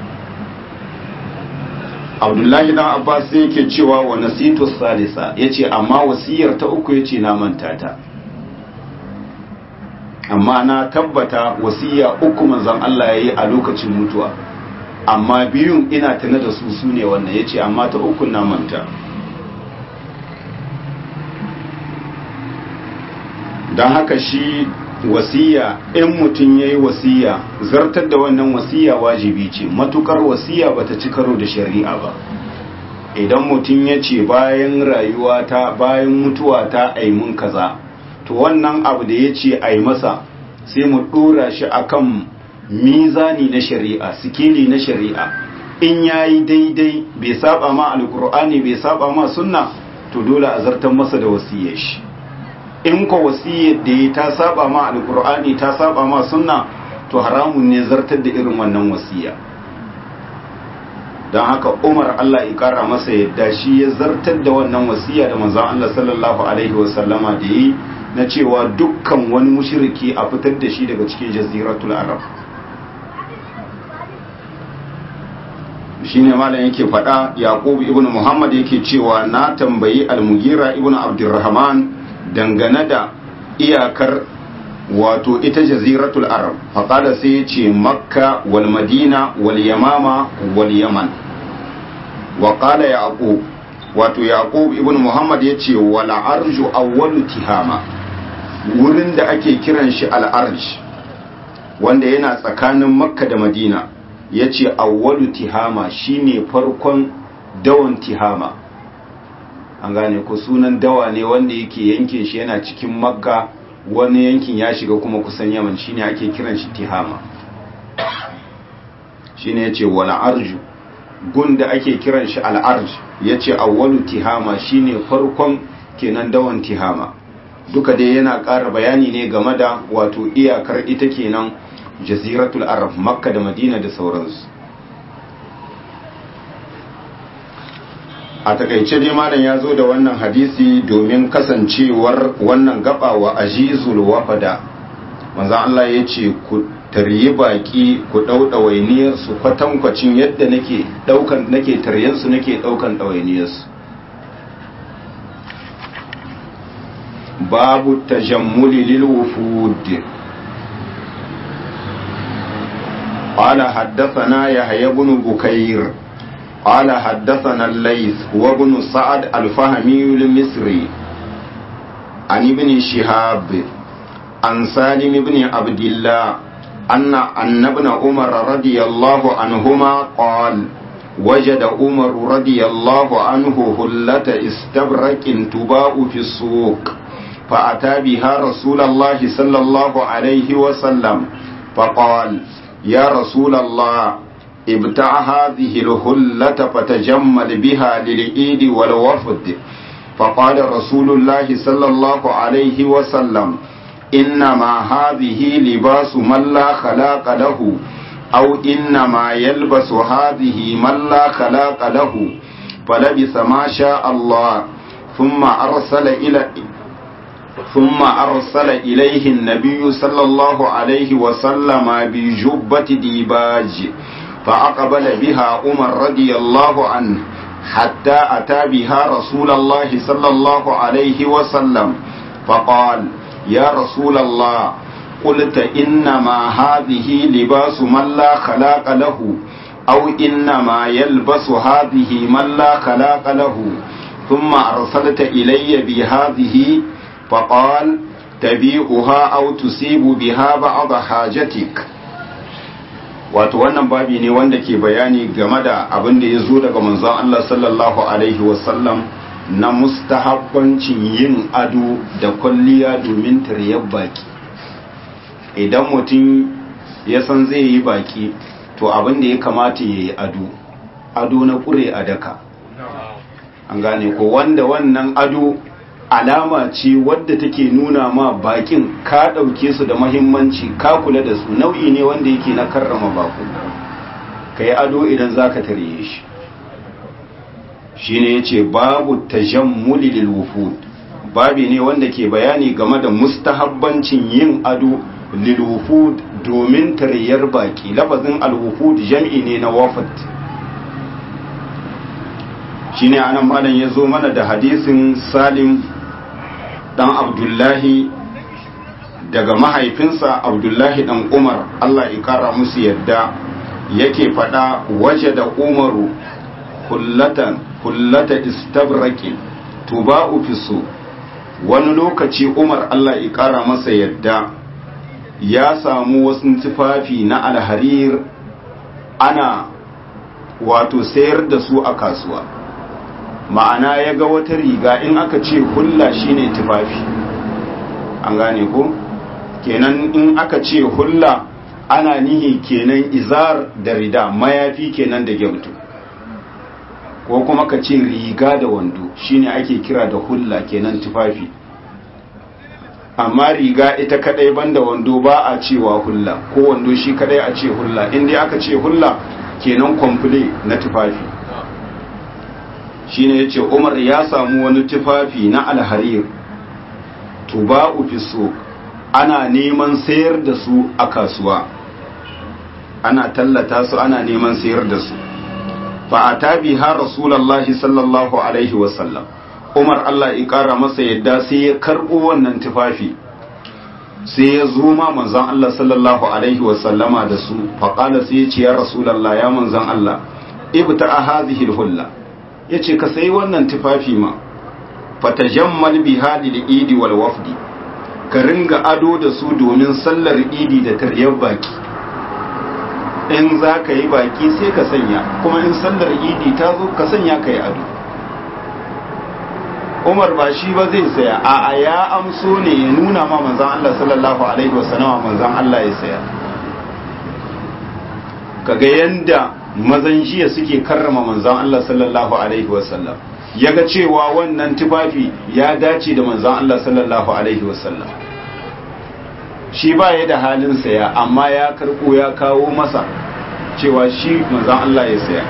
abdullahi dan abbas sai yake cewa wa nasitu salisa ya ce amma wasiyar ta uku ya ce na manta ta amma na tabbata wasiya uku manzan Allah ya yi a lokacin mutuwa amma biyun ina tana da su su ne wannan ya ce amma ta uku na manta don haka shi wasiya in mutum ya yi wasiya zartar da wannan wasiya wajibi ce matukar wasiya bata ci karo da shari'a ba idan mutum ya ce bayan rayuwa ta bayan mutuwa ta aimun kaza to wannan abu da ya ce ai masa sai mu dora shi akan mizani na shari'a sikeli na shari'a in yayi daidai bai saba ma alkur'ani bai saba ma sunna to dole a zartar masa da wasiyar shi in ko wasiyar da ya ta saba ma alkur'ani ta saba ma sunna to haramun ne zartar da irin wannan wasiya don haka umar Allah ya kara masa yadda shi ya zartar da wannan wasiya da manzon Allah sallallahu alaihi wasallama da yi na cewa dukkan wani mushriki a fitar da shi daga cikin jaziratul arab shine malam yake faɗa yaqub ibn muhammad yake cewa na tambayi al-mugira ibn abdurrahman dangane da iyakar wato ita jaziratul arab faƙada sai ya ce makka wal madina wal yamama wal yaman wa ƙala yaqub wato yaqub ibn muhammad ya ce wal arju awwalu tihama wurin da ake kiran shi al arj wanda yana tsakanin makka da madina ya ce awwalu tihama shine farkon dawan tihama an gane ko sunan dawa ne wanda yake yankin shi yana cikin makka wani yankin ya shiga kuma kusan yaman shine ake kiran shi tihama shine yace wala arju gun da ake kiran shi al'arj yace awwalu tihama shine farkon kenan dawan tihama duka dai yana ƙara bayani ne game da wato iyakar ita kenan jaziratul arab makka da madina da sauransu a takaice dai malam ya zo da wannan hadisi domin kasancewar wannan gaba wa ajizul wafada manzon Allah ya ce ku taryi baki ku dau dawainiyar su kwatankwacin yadda nake daukan nake taryan su nake daukan dawainiyar su babu tajammuli lil wufud قال حدثنا يحيى بن بكير قال حدثنا الليث هو ابن سعد الفهمي المصري عن ابن شهاب عن سالم بن عبد الله أن أن ابن عمر رضي الله عنهما قال وجد عمر رضي الله عنه هلة استبرق تباع في السوق فأتى بها رسول الله صلى الله عليه وسلم فقال يا رسول الله ابتع هذه الهلة فتجمل بها للعيد والوفد فقال رسول الله صلى الله عليه وسلم إنما هذه لباس من لا خلاق له أو إنما يلبس هذه من لا خلاق له فلبس ما شاء الله ثم أرسل إلى ثم أرسل إليه النبي صلى الله عليه وسلم بجبة ديباج فأقبل بها عمر رضي الله عنه حتى أتى بها رسول الله صلى الله عليه وسلم فقال يا رسول الله قلت إنما هذه لباس من لا خلاق له أو إنما يلبس هذه من لا خلاق له ثم أرسلت إلي بهذه فقال تبيعها أو تصيب بها بعض حاجتك wato wannan babi ne wanda ke bayani game da abin da ya zo daga manzon Allah sallallahu alaihi wasallam na mustahabbancin yin ado da kwalliya domin taryar baki idan mutum ya san zai yi baki to abin da ya kamata ya yi ado ado na kure a daka an gane ko wanda wannan ado alama ce wadda take nuna ma bakin ka ɗauke su da mahimmanci ka kula da su nau'i ne wanda yake na karrama baku ka yi ado idan za ka tarye shi shi ne ya ce babu tajammuli lil wufud babi ne wanda ke bayani game da mustahabbancin yin ado lil wufud domin taryar baki lafazin al wufud jam'i ne na wafat shine anan malam ya zo mana da hadisin salim dan abdullahi daga mahaifinsa abdullahi dan umar allah ya kara musu yadda yake fada waje da umaru kullatan kullata istabraqin tuba'u fisu wani lokaci umar allah ya kara masa yadda ya samu wasu tufafi na alharir ana wato sayar da su a kasuwa ma'ana ya ga wata riga in aka ce hulla shine tufafi an gane ko kenan in aka ce hulla ana nihi kenan izar da rida mayafi kenan da gyamtu ko kuma ka ce riga da wando shine ake kira da hulla kenan tufafi amma riga ita kadai banda wando ba a cewa hulla ko wando shi kadai a ce hulla inda aka ce hulla kenan kwamfule na tufafi shine yace Umar ya samu wani tufafi na alharir tuba'u fi suq ana neman sayar da su a kasuwa ana tallata su ana neman sayar da su fa atabi ha rasulullahi sallallahu alaihi wasallam Umar Allah ya kara masa yadda sai ya karbo wannan tufafi sai ya zo ma manzon Allah sallallahu alaihi wasallama da su fa qala sai ya ce ya rasulullah ya manzon Allah ibta hadhihi alhulla ya ce ka sayi wannan tufafi ma fatajammal biha lil idi wal wafdi ka ringa ado da su domin sallar idi da taryar baki in za ka yi baki sai ka sanya kuma in sallar idi ta zo ka sanya ka yi ado umar ba shi ba zai saya a ya amso ne ya nuna ma manzan Allah sallallahu alaihi wasallama manzan Allah ya saya kaga yanda mazan jiya suke karrama manzan Allah sallallahu alaihi wasallam ya ga cewa wannan tufafi ya dace da manzan Allah sallallahu alaihi wasallam shi ba ya da halin saya amma ya karko ya kawo masa cewa shi manzan Allah ya saya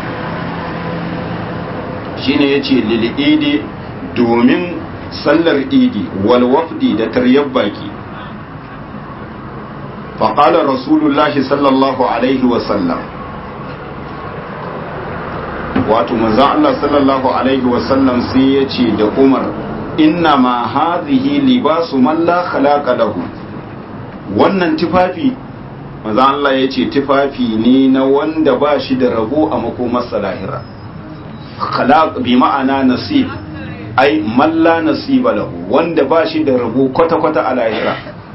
shine yace lil idi domin sallar idi wal wafdi da taryar baki faƙalar rasulullahi sallallahu alaihi wasallam wato manzan Allah sallallahu alaihi wasallam sai ya ce da umar inna ma hazihi libasu man la khalaqa lahu wannan tufafi manzan Allah ya ce tufafi ne na wanda ba shi da rabo a makomarsa lahira khalaq bi ma'ana nasib ai malla nasiba lahu wanda ba shi da rabo kwata-kwata a lahira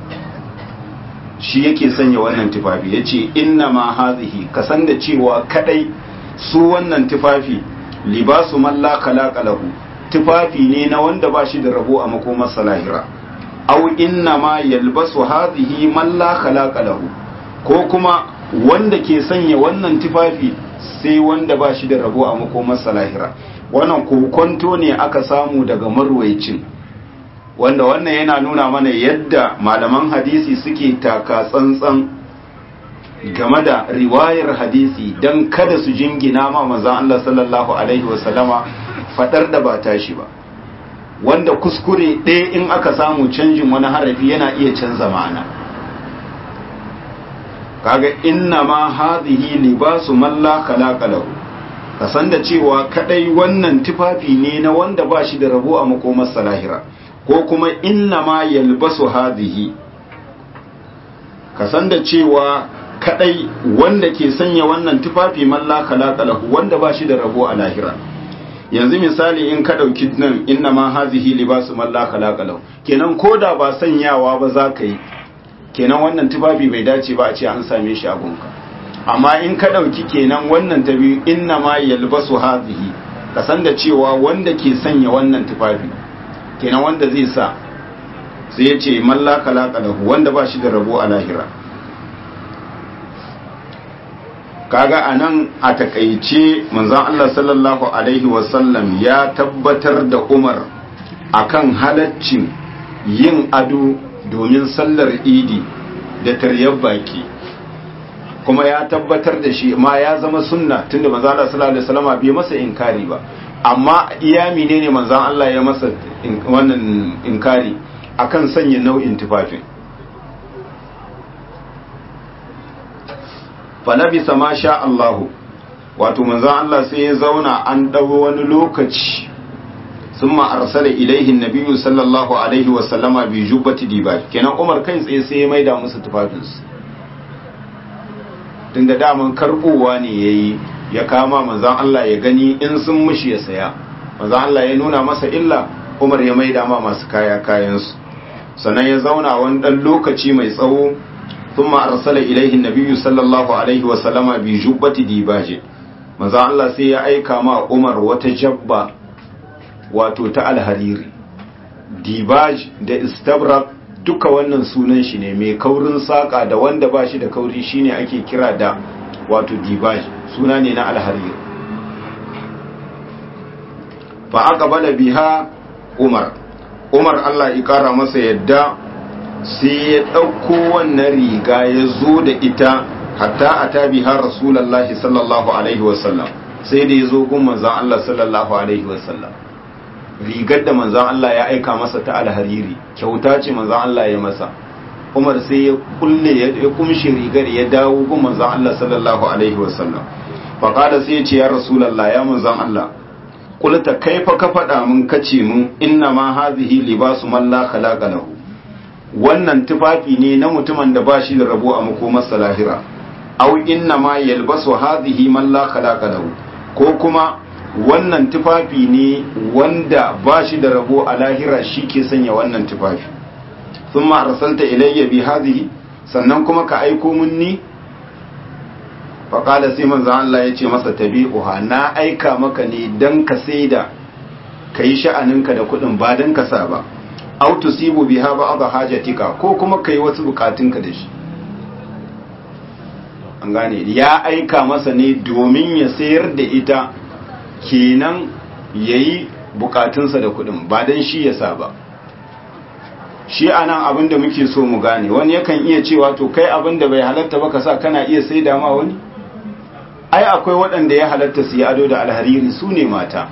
shi yake sanya wannan tufafi ya ce inna ma hazihi kasan da cewa kadai su wannan tufafi libasu malla khalaqa lahu tufafi ne na wanda ba shi da rabo a makomarsa lahira au inna ma yalbasu hazihi malla khalaqa lahu ko kuma wanda ke sanya wannan tufafi sai wanda ba shi da rabo a makomarsa lahira wannan kokonto ne aka samu daga marwaicin wanda wannan yana nuna mana yadda malaman hadisi suke taka tsantsan game da riwayar hadisi don kada su jingina ma manzan Allah sallallahu alaihi wasallama fadar da ba tashi ba wanda kuskure ɗaya in aka samu canjin wani harafi yana iya canza ma'ana kaga inna ma hadhihi libasu man la khalaqa lahu ka san da cewa kadai wannan tufafi ne na wanda ba shi da rabo a makomar salahira ko kuma inna ma yalbasu hadhihi ka san da cewa kadai wanda ke sanya wannan tufafi man la khalaqa lahu wanda ba shi da rabo a lahira yanzu misali in ka dauki nan inna ma hadhihi libasu man la khalaqa lahu kenan koda ba sanyawa ba za ka yi kenan wannan tufafi bai dace ba a ce an same shi a gunka amma in ka ɗauki kenan wannan ta biyu inna ma yalbasu hazihi ka san da cewa wanda ke sanya wannan tufafi kenan wanda zai sa sai ya ce mallaka lahu wanda ba shi da rabo a lahira kaga a nan a takaice manzon Allah sallallahu alaihi wasallam ya tabbatar da umar akan halaccin yin ado domin sallar idi da taryar baki kuma ya tabbatar da shi ma ya zama sunna tunda manzo Allah sallallahu alaihi wasallam bai masa inkari ba amma iya menene manzo Allah ya masa wannan inkari akan sanya nau'in tufafin falabisa ma sha Allah wato manzo Allah sai ya zauna an dawo wani lokaci summa arsala ilaihi nabiyyu sallallahu alaihi wasallama bi jubbati dibaj kenan Umar kai tsaye sai ya maida musu tufafinsu tun da daman karbowa ne ya yi ya kama manzan Allah ya gani in sun mushi ya saya manzan Allah ya nuna masa illa umar ya maida ma masu kaya kayansu sannan ya zauna wani ɗan lokaci mai tsawo sun arsala ilaihi nabiyyu sallallahu alaihi wasallama bi jubbati dibaje manzan Allah sai ya aika ma umar wata jabba wato ta alhariri dibaj da istabrak duka wannan sunan shi ne mai kaurin saƙa da wanda ba shi da kauri shine ake kira da wato dibaj suna ne na alharir fa aka bada biha umar umar Allah ya kara masa yadda sai ya ɗauko wannan riga ya zo da ita hatta a ta biha rasulallahi sallallahu alaihi wasallam sai da ya zo gun manzan Allah sallallahu alaihi wasallam rigar da manzan Allah ya aika masa ta alhariri kyauta ce manzan Allah ya masa Umar sai ya kulle ya kumshe rigar ya dawo gun manzan Allah sallallahu alaihi wasallam faqala sai ya ce ya rasulullah ya manzan Allah kulta kaifa ka faɗa mun kace mun inna ma hadhihi libasu man la khalaqa lahu wannan tufafi ne na mutumin da ba shi da rabo a makomar salahira aw inna ma yalbasu hadhihi man la khalaqa lahu ko kuma wannan tufafi ne wanda ba shi da rabo a lahira shi ke sanya wannan tufafi thumma arsalta ilayya bi hadhihi sannan kuma ka aiko mun ni fa qala sai manzo Allah yace masa tabi'uha na aika maka ne dan ka saida kai sha'aninka da kudin ba dan ka sa ba aw tusibu biha ba'd hajatika ko kuma kai wasu bukatunka da shi an gane ya aika masa ne domin ya sayar da ita kenan yayi bukatunsa da kudin ba dan shi ya sa ba shi anan abin da muke so mu gane wani yakan iya cewa to kai abin da bai halatta ba ka sa kana iya sai da ma wani ai akwai waɗanda ya halatta su yi ado da alhariri su ne mata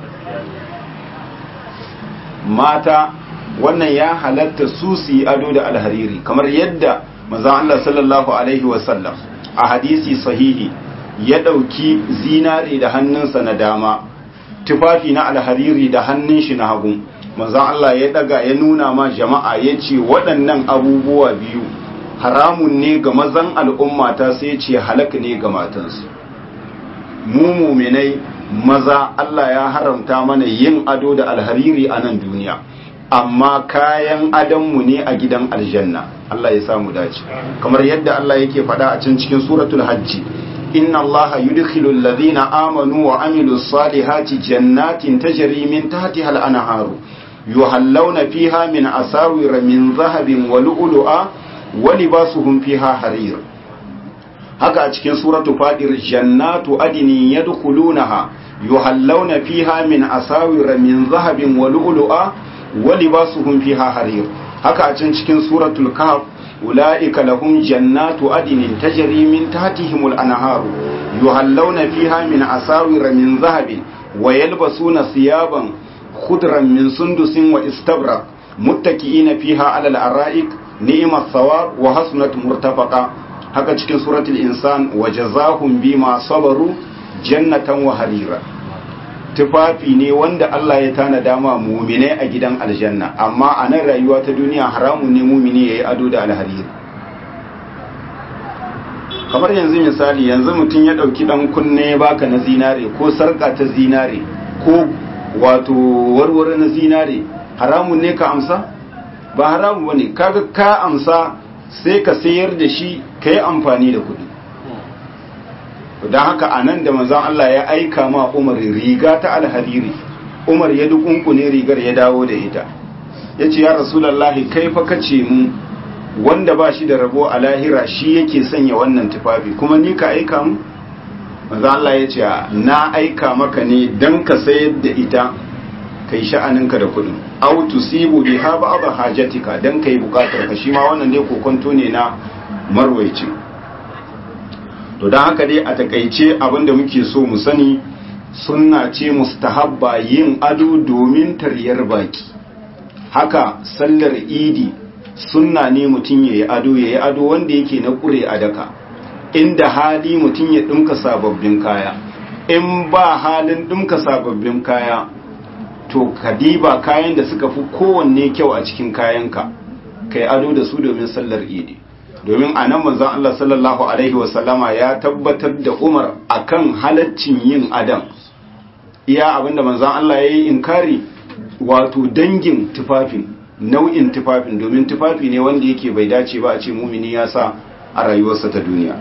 mata wannan ya halatta su su yi ado da alhariri kamar yadda mazan Allah sallallahu alaihi wasallam a hadisi sahihi ya ɗauki zinare da hannunsa na dama tufafi na alhariri da hannun shi na hagu manzon Allah ya daga ya nuna ma jama'a ya ce waɗannan abubuwa biyu haramun ne ga mazan al'umma ta sai ce halak ne ga matansu mu muminai maza Allah ya haramta mana yin ado da alhariri a nan duniya amma kayan adonmu ne a gidan aljanna Allah ya samu dace kamar yadda Allah yake faɗa a can cikin suratul hajji inna allaha yudkhilu alladhina amanu wa amilus salihati jannatin tajri min tahtiha al-anharu yuhallawna fiha min asawir min dhahabin wa lu'lu'a wa libasuhum fiha harir haka a cikin suratu fadir jannatu adni yadkhulunaha yuhallawna fiha min asawir min dhahabin wa lu'lu'a wa libasuhum fiha harir haka a cikin suratul kahf أولئك لهم جنات عدن تجري من تحتهم الأنهار يهلون فيها من أساور من ذهب ويلبسون ثيابا خضرا من سندس واستبرق متكئين فيها على الأرائك نعم الثواب وحسنة مرتفقة haka cikin suratul insan wa jazahum bima sabaru jannatan wa harira tufafi ne wanda Allah ya tanada ma muminai a gidan aljanna amma a nan rayuwa ta duniya haramun ne mumini ya yi ado da alhariri kamar yanzu misali yanzu mutum ya ɗauki ɗan kunne baka na zinare ko sarƙa ta zinare ko wato warware na zinare haramun ne ka amsa ba haramun ba ne kaga ka amsa sai ka sayar da shi ka yi amfani da kuɗi don haka a nan da manzan Allah ya aika ma Umar riga ta alhariri Umar ya dukunkune rigar ya dawo da ita ya ce ya rasulallahi kai fa kace mu wanda ba shi da rabo a lahira shi yake sanya wannan tufafi kuma ni ka aika mu manzan Allah ya ce na aika maka ne don ka sayar da ita kai sha'aninka da kudin au tusibu biha ba'd hajatika dan kai bukatar ka shi ma wannan ne kokonto ne na marwaicin to don haka dai a takaice abinda muke so mu sani sunna ce mustahabba yin ado domin taryar baki haka sallar idi sunna ne mutum ya yi ado ya yi ado wanda yake na kure a daka inda hali mutum ya ɗinka sababbin kaya in ba halin ɗinka sababbin kaya to kadiba kayan da suka fi kowanne kyau a cikin kayanka kai ado da su domin sallar idi domin a nan manzon Allah sallallahu Alaihi wasallama ya tabbatar da Umar akan halaccin yin adam iya abinda manzon Allah ya yi inkari wato dangin tufafin nau'in tufafin domin tufafi ne wanda yake bai dace ba a ce mumini ya sa a rayuwarsa ta duniya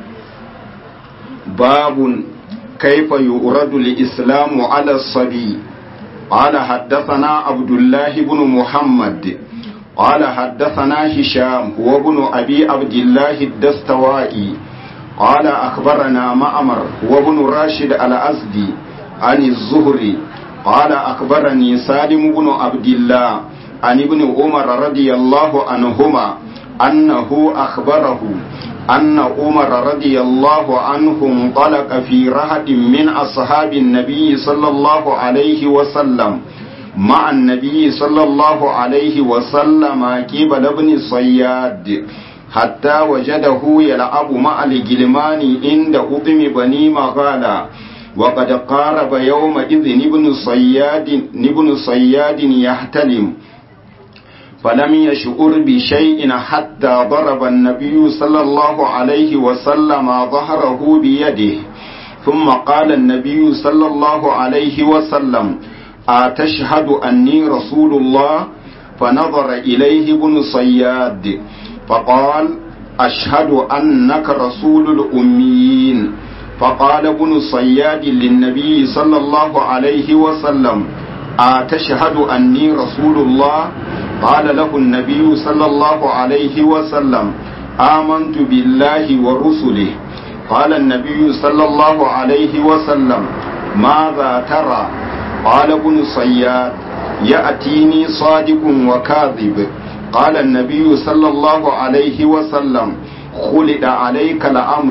babun kaifa yu'radu al-islamu ala sabi قال حدثنا عبد الله بن محمد قال حدثنا هشام هو ابن أبي عبد الله الدستوائي قال أخبرنا مأمر هو ابن راشد الأزدي عن الزهري قال أخبرني سالم بن عبد الله عن ابن عمر رضي الله عنهما أنه أخبره أن عمر رضي الله عنه انطلق في رهد من أصحاب النبي صلى الله عليه وسلم مع النبي صلى الله عليه وسلم قبل ابن صياد حتى وجده يلعب مع الجلمان عند أطم بني مغالا وقد قارب يومئذ ابن صياد ابن صياد يحتلم فلم يشعر بشيء حتى ضرب النبي صلى الله عليه وسلم ظهره بيده ثم قال النبي صلى الله عليه وسلم أتشهد أني رسول الله فنظر إليه ابن صياد فقال أشهد أنك رسول الأميين فقال ابن صياد للنبي صلى الله عليه وسلم أتشهد أني رسول الله قال له النبي صلى الله عليه وسلم آمنت بالله ورسله قال النبي صلى الله عليه وسلم ماذا ترى قال ابن صياد يأتيني صادق وكاذب قال النبي صلى الله عليه وسلم خلد عليك الأمر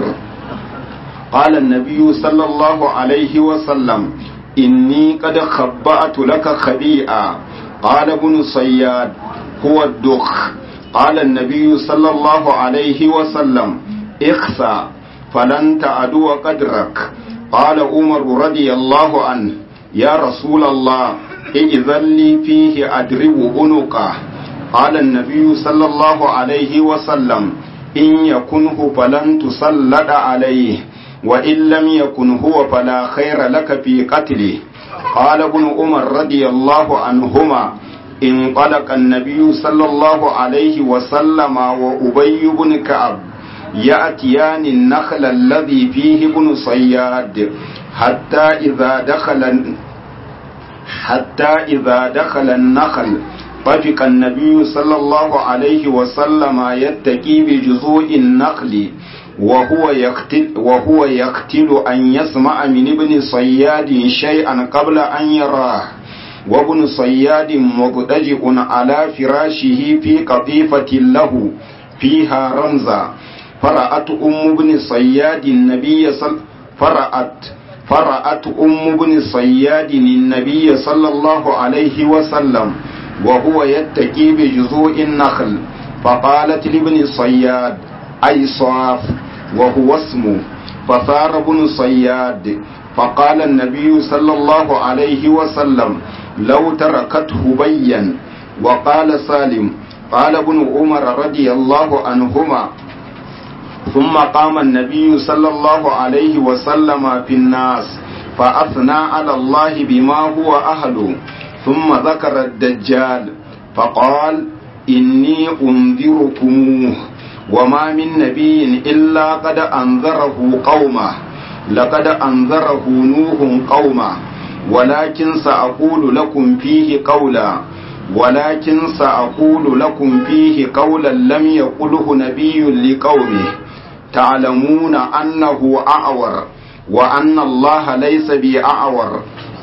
قال النبي صلى الله عليه وسلم إني قد خبأت لك خبيئا قال ابن صياد هو الدخ قال النبي صلى الله عليه وسلم اخسى فلن تعدو قدرك قال عمر رضي الله عنه يا رسول الله إذن لي فيه أدرب عنقه قال النبي صلى الله عليه وسلم إن يكنه فلن تسلط عليه وإن لم يكن هو فلا خير لك في قتله قال ابن عمر رضي الله عنهما انطلق النبي صلى الله عليه وسلم وأبي بن كعب يأتيان النخل الذي فيه ابن صياد حتى إذا دخل حتى إذا دخل النخل طفق النبي صلى الله عليه وسلم يتكي بجذوع النخل وهو يقتل وهو يقتل أن يسمع من ابن صياد شيئا قبل أن يراه وابن صياد مضطجئ على فراشه في قطيفة له فيها رمزا فرأت أم ابن صياد النبي صلى فرأت فرأت أم ابن صياد النبي صلى الله عليه وسلم وهو يتكي بجذوع النخل فقالت لابن صياد أي صاف وهو اسمه فثار ابن صياد فقال النبي صلى الله عليه وسلم لو تركته بين وقال سالم قال ابن عمر رضي الله عنهما ثم قام النبي صلى الله عليه وسلم في الناس فأثنى على الله بما هو أهله ثم ذكر الدجال فقال إني أنذركموه وما من نبي إلا قد أنذره قومه لقد أنذره نوح قومه ولكن سأقول لكم فيه قولا ولكن سأقول لكم فيه قولا لم يقله نبي لقومه تعلمون أنه أعور وأن الله ليس بأعور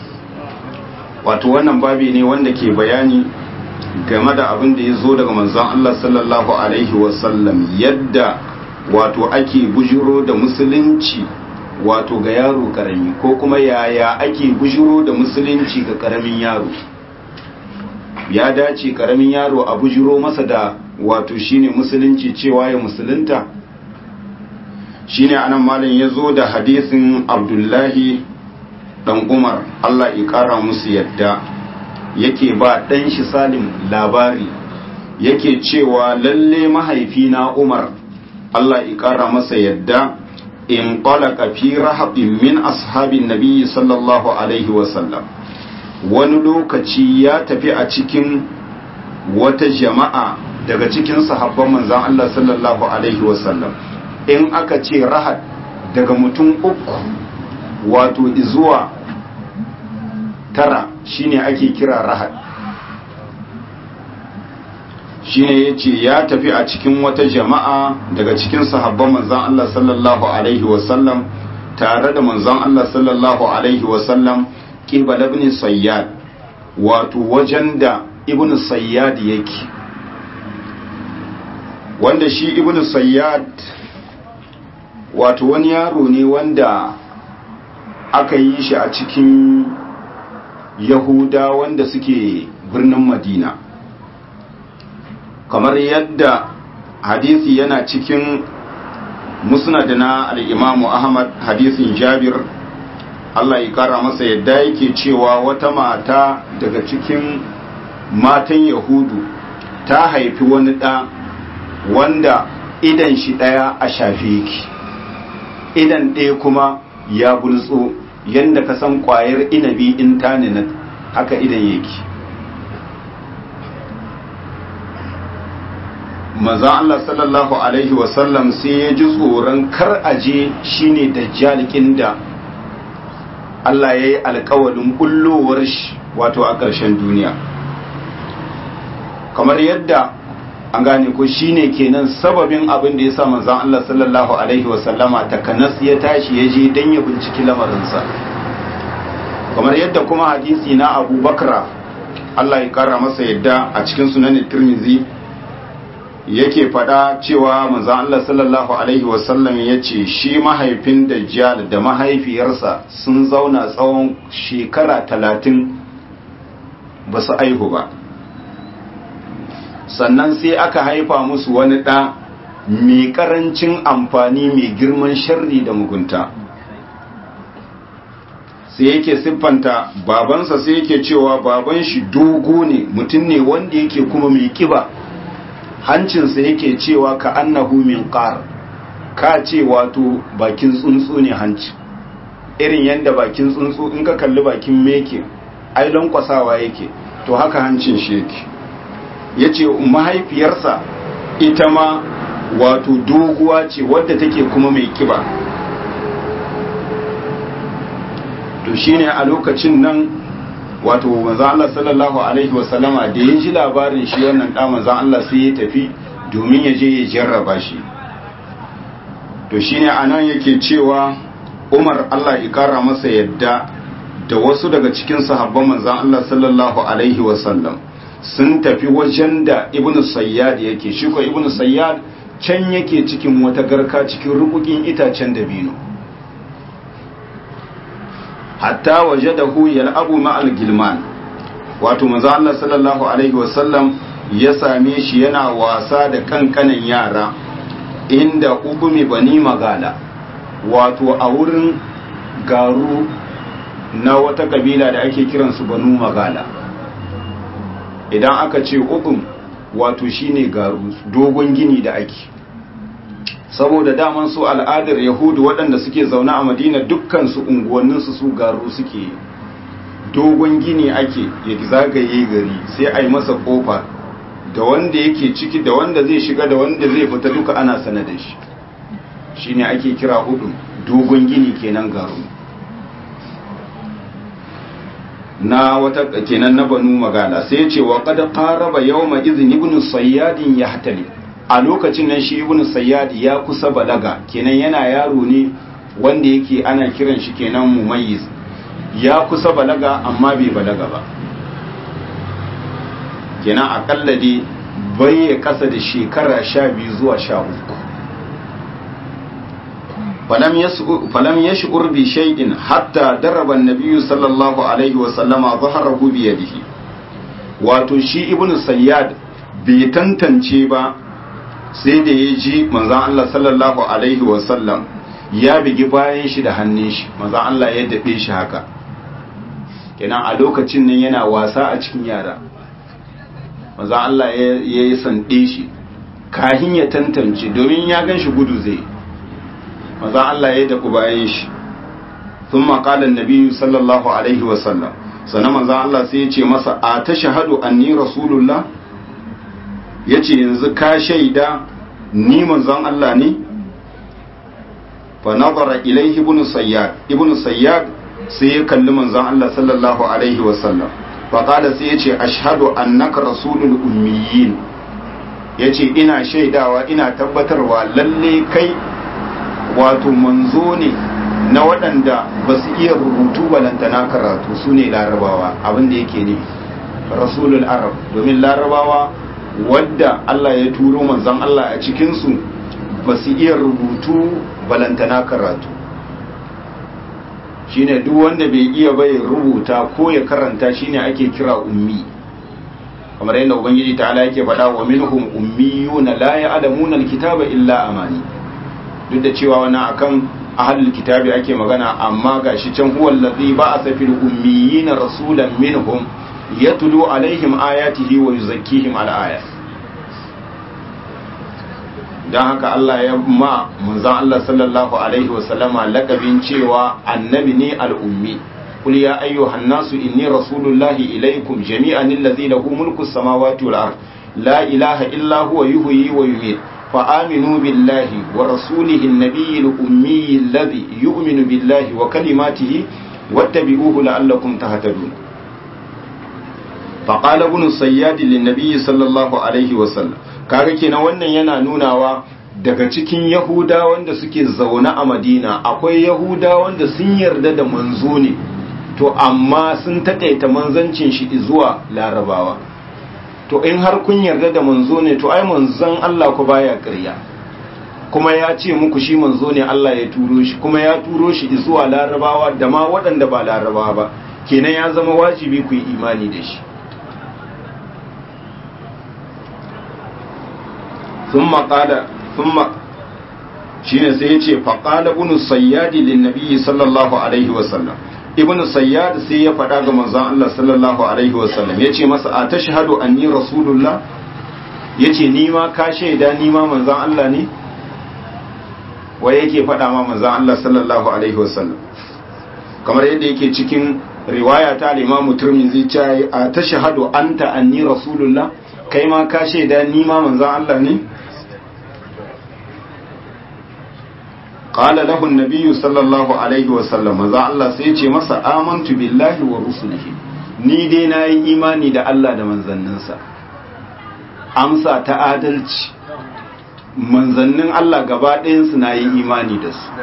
wato wannan babi ne wanda ke bayani game da abin da ya zo daga manzon Allah sallallahu alaihi wasallam yadda wato ake bujiro da musulunci wato ga yaro karami ko kuma yaya ake bujiro da musulunci ga karamin yaro ya dace karamin yaro a bujiro masa da wato shine musulunci cewa ya musulunta shine anan malam ya zo da hadisin abdullahi dan umar allah ya kara musu yadda yake ba dan shi salim labari yake cewa lalle mahaifina umar allah ya kara masa yadda in talaka fi rahabin min ashabin nabiyyi sallallahu alaihi wasallam wani lokaci ya tafi a cikin wata jama'a daga cikin sahabban manzan Allah sallallahu alaihi wasallam in aka ce rahad daga mutum uku wato zuwa tara shine ake kira rahad shine ya ce ya tafi a cikin wata jama'a daga cikin sahabban manzan Allah sallallahu alaihi wasallam tare da manzan Allah sallallahu alaihi wasallam ƙibal ibn sayyad wato wajen da ibn sayyad yake wanda shi ibn sayyad wato wani yaro ne wanda aka yi shi a cikin yahuda wanda suke birnin madina kamar yadda hadisi yana cikin musnad na al-imamu ahmad hadisin jabir Allah ya kara masa yadda yake cewa wata mata daga cikin matan yahudu ta haifi wani ɗa wanda idan shi ɗaya a shafe yake idan ɗaya kuma ya bultso yadda ka san ƙwayar inabi in ta nuna haka idan yake maza Allah sallallahu alaihi wasallam sai ya ji tsoron kar aje shine dajjalikin da Allah ya yi alkawalin bullowar shi wato a ƙarshen duniya kamar yadda an gane ko shine kenan sababin abin da ya sa manzon Allah sallallahu alaihi wasallama takanas ya tashi ya je dan ya binciki lamarinsa kamar yadda kuma hadisi na Abu Bakra Allah ya kara masa yadda a cikin sunan Tirmidhi yake fada cewa manzon Allah sallallahu alaihi wasallam ya ce shi mahaifin Dajjal da mahaifiyarsa sun zauna tsawon shekara talatin ba su aihu ba sannan sai aka haifa musu wani ɗa mai ƙarancin amfani mai girman sharri da mugunta sai yake siffanta babansa sai yake cewa baban shi dogo ne mutum ne wanda yake kuma mai kiba hancinsa yake cewa ka annahu min qar ka ce wato bakin tsuntsu ne hanci irin yadda bakin tsuntsu in ka kalli bakin meke ai kwasawa yake to haka hancin shi yake ya ce mahaifiyarsa ita ma wato doguwa ce wadda take kuma mai kiba to shine a lokacin nan wato manzan Allah sallallahu alaihi wasallama da ya ji labarin shi wannan ɗa manzan Allah sai ya tafi domin ya je ya jarraba shi to shine a nan yake cewa umar Allah ya kara masa yadda da wasu daga cikin sahabban manzan Allah sallallahu alaihi wasallam sun tafi wajen da ibnu sayyad yake shi ko ibnu sayyad can yake cikin wata garka cikin rukukin itacen dabino hatta wajadahu yal'abu ma'al gilman wato manzo Allah sallallahu alaihi wasallam ya same shi yana wasa da kankanan yara inda ubumi bani magala wato a wurin garu na wata kabila da ake kiransu banu magala idan aka ce ubum wato shine garu dogon gini da ake saboda daman su al'adar yahudu waɗanda suke zaune a madina dukkan su unguwanninsu su garu suke dogon gini ake ya zagaye gari sai a yi masa ƙofa da wanda yake ciki da wanda zai shiga da wanda zai fita duka ana sana da shi shine ake kira hudu dogon gini kenan garu na wata kenan na banu magana sai ya ce wa qad qaraba yawma idhin ibn sayyadin yahtali a lokacin nan shi ibn sayyad ya kusa balaga kenan yana yaro ne wanda yake ana kiran shi kenan mumayyiz ya kusa balaga amma bai balaga ba kenan akalla dai bai ya kasa da shekara sha biyu zuwa sha uku falam ya shi'ur bi shaidin hatta daraba nabiyu sallallahu alaihi wasallama zaharahu bi yadihi wato shi ibn sayyad bai tantance ba sai da ya ji manzan Allah sallallahu alaihi wasallam ya bigi bayan shi da hannun shi manzan Allah ya daɗe shi haka kenan a lokacin nan yana wasa a cikin yara manzan Allah ya yi sanɗe shi kahin ya tantance domin ya gan shi gudu zai manzan Allah ya daku bayan shi sun maƙalar nabi sallallahu alaihi wasallam sannan manzan Allah sai ya ce masa a ta shahadu anni rasulullah ya ce yanzu ka shaida ni manzon Allah ne fa nazara ilaihi ibn sayyad ibn sayyad sai ya kalli manzon Allah sallallahu alaihi wa sallam fa qala sai ya ce ashhadu annaka rasulul ummiyin yace ina shaidawa ina tabbatarwa lalle kai wato manzo ne na waɗanda ba su iya rubutu balantana karatu su ne larabawa abinda yake ne rasulul arab domin larabawa wadda Allah ya turo manzon Allah a cikinsu ba su iya rubutu balantana karatu shine duk wanda bai iya bai rubuta ko ya karanta shine ake kira ummi kamar yadda ubangiji ta ala yake faɗa wa minhum ummiyuna la ya'lamuna alkitaba illa amani duk da cewa wani akan ahlul kitabi ake magana amma gashi can huwa allazi ba'atha fil ummiyina rasulan minhum yatlu alaihim ayatihi wa yuzakkihim al-aya dan haka Allah ya ma manzon Allah sallallahu alaihi wa sallama lakabin cewa annabi ne al-ummi qul ya ayyuhan nasu inni rasulullahi ilaikum jami'an allazi lahu mulku samawati wal ard la ilaha illa huwa yuhyi wa yumiit فآمنوا بالله ورسوله النبي الأمي الذي يؤمن بالله وكلماته واتبعوه لعلكم تهتدون فقال ابن الصياد للنبي صلى الله عليه وسلم kaga kenan wannan yana nunawa daga cikin yahuda wanda suke zaune a madina akwai yahuda wanda sun yarda da manzo ne to amma sun taƙaita manzancin shi zuwa larabawa to in har kun yarda da manzo ne to ai manzon Allah ku baya ƙarya kuma ya ce muku shi manzo ne Allah ya turo shi kuma ya turo shi zuwa larabawa da ma waɗanda ba larabawa ba kenan ya zama wajibi ku yi imani da shi ثم قال ثم shine sai ya ce faƙala ibn sayyadi lin nabiyyi sallallahu alaihi wasallam ibn sayyad sai ya faɗa ga manzon Allah sallallahu alaihi wasallam ya ce masa a tashhadu anni rasulullah ya ce ni ma ka shaida ni ma manzon Allah ne waye yake faɗa ma manzon Allah sallallahu alaihi wasallam kamar yadda yake cikin riwaya ta al-Imam Tirmidhi ce a tashhadu anta anni rasulullah kai ma ka shaida ni ma manzon Allah ne قال له النبي صلى الله عليه وسلم maza Allah sai ce masa amantu billahi wa rusulihi ni dai nayi imani da Allah da manzanninsa amsa ta adalci manzannin Allah gaba ɗayansu nayi imani da su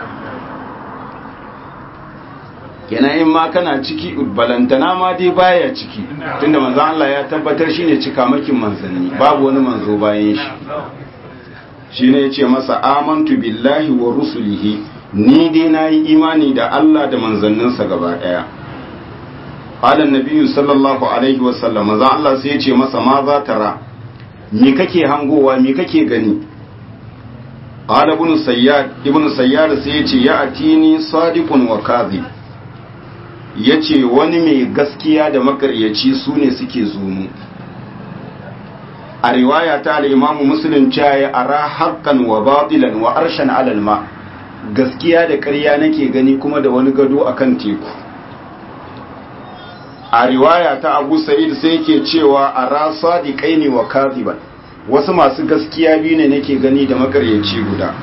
kenan in ma kana ciki balantana ma dai baya ciki tunda manzan Allah ya tabbatar shine cikamakin manzanni babu wani manzo bayan shi shi ne ya ce masa amantu billahi wa rusulihi ni dai na yi imani da Allah da manzanninsa gaba ɗaya ƙalan nabiyu sallallahu alaihi wasallam maza Allah sai ya ce masa ma za ta ra me kake hangowa me kake gani ƙala ibn sayyad ibn sayyad sai ya ce ya atini sadiqun wa kadhib yace wani mai gaskiya da makaryaci su ne suke zumu a riwaya ta al'imamu musulun caye a ra haƙƙan wa batilan wa arshen alalma gaskiya da ƙarya nake gani kuma da wani gado a kan teku a riwaya ta abu sa'id sai ke cewa a ra sadiƙai ne wa kaziban wasu masu gaskiya biyu ne nake gani da makaryaci guda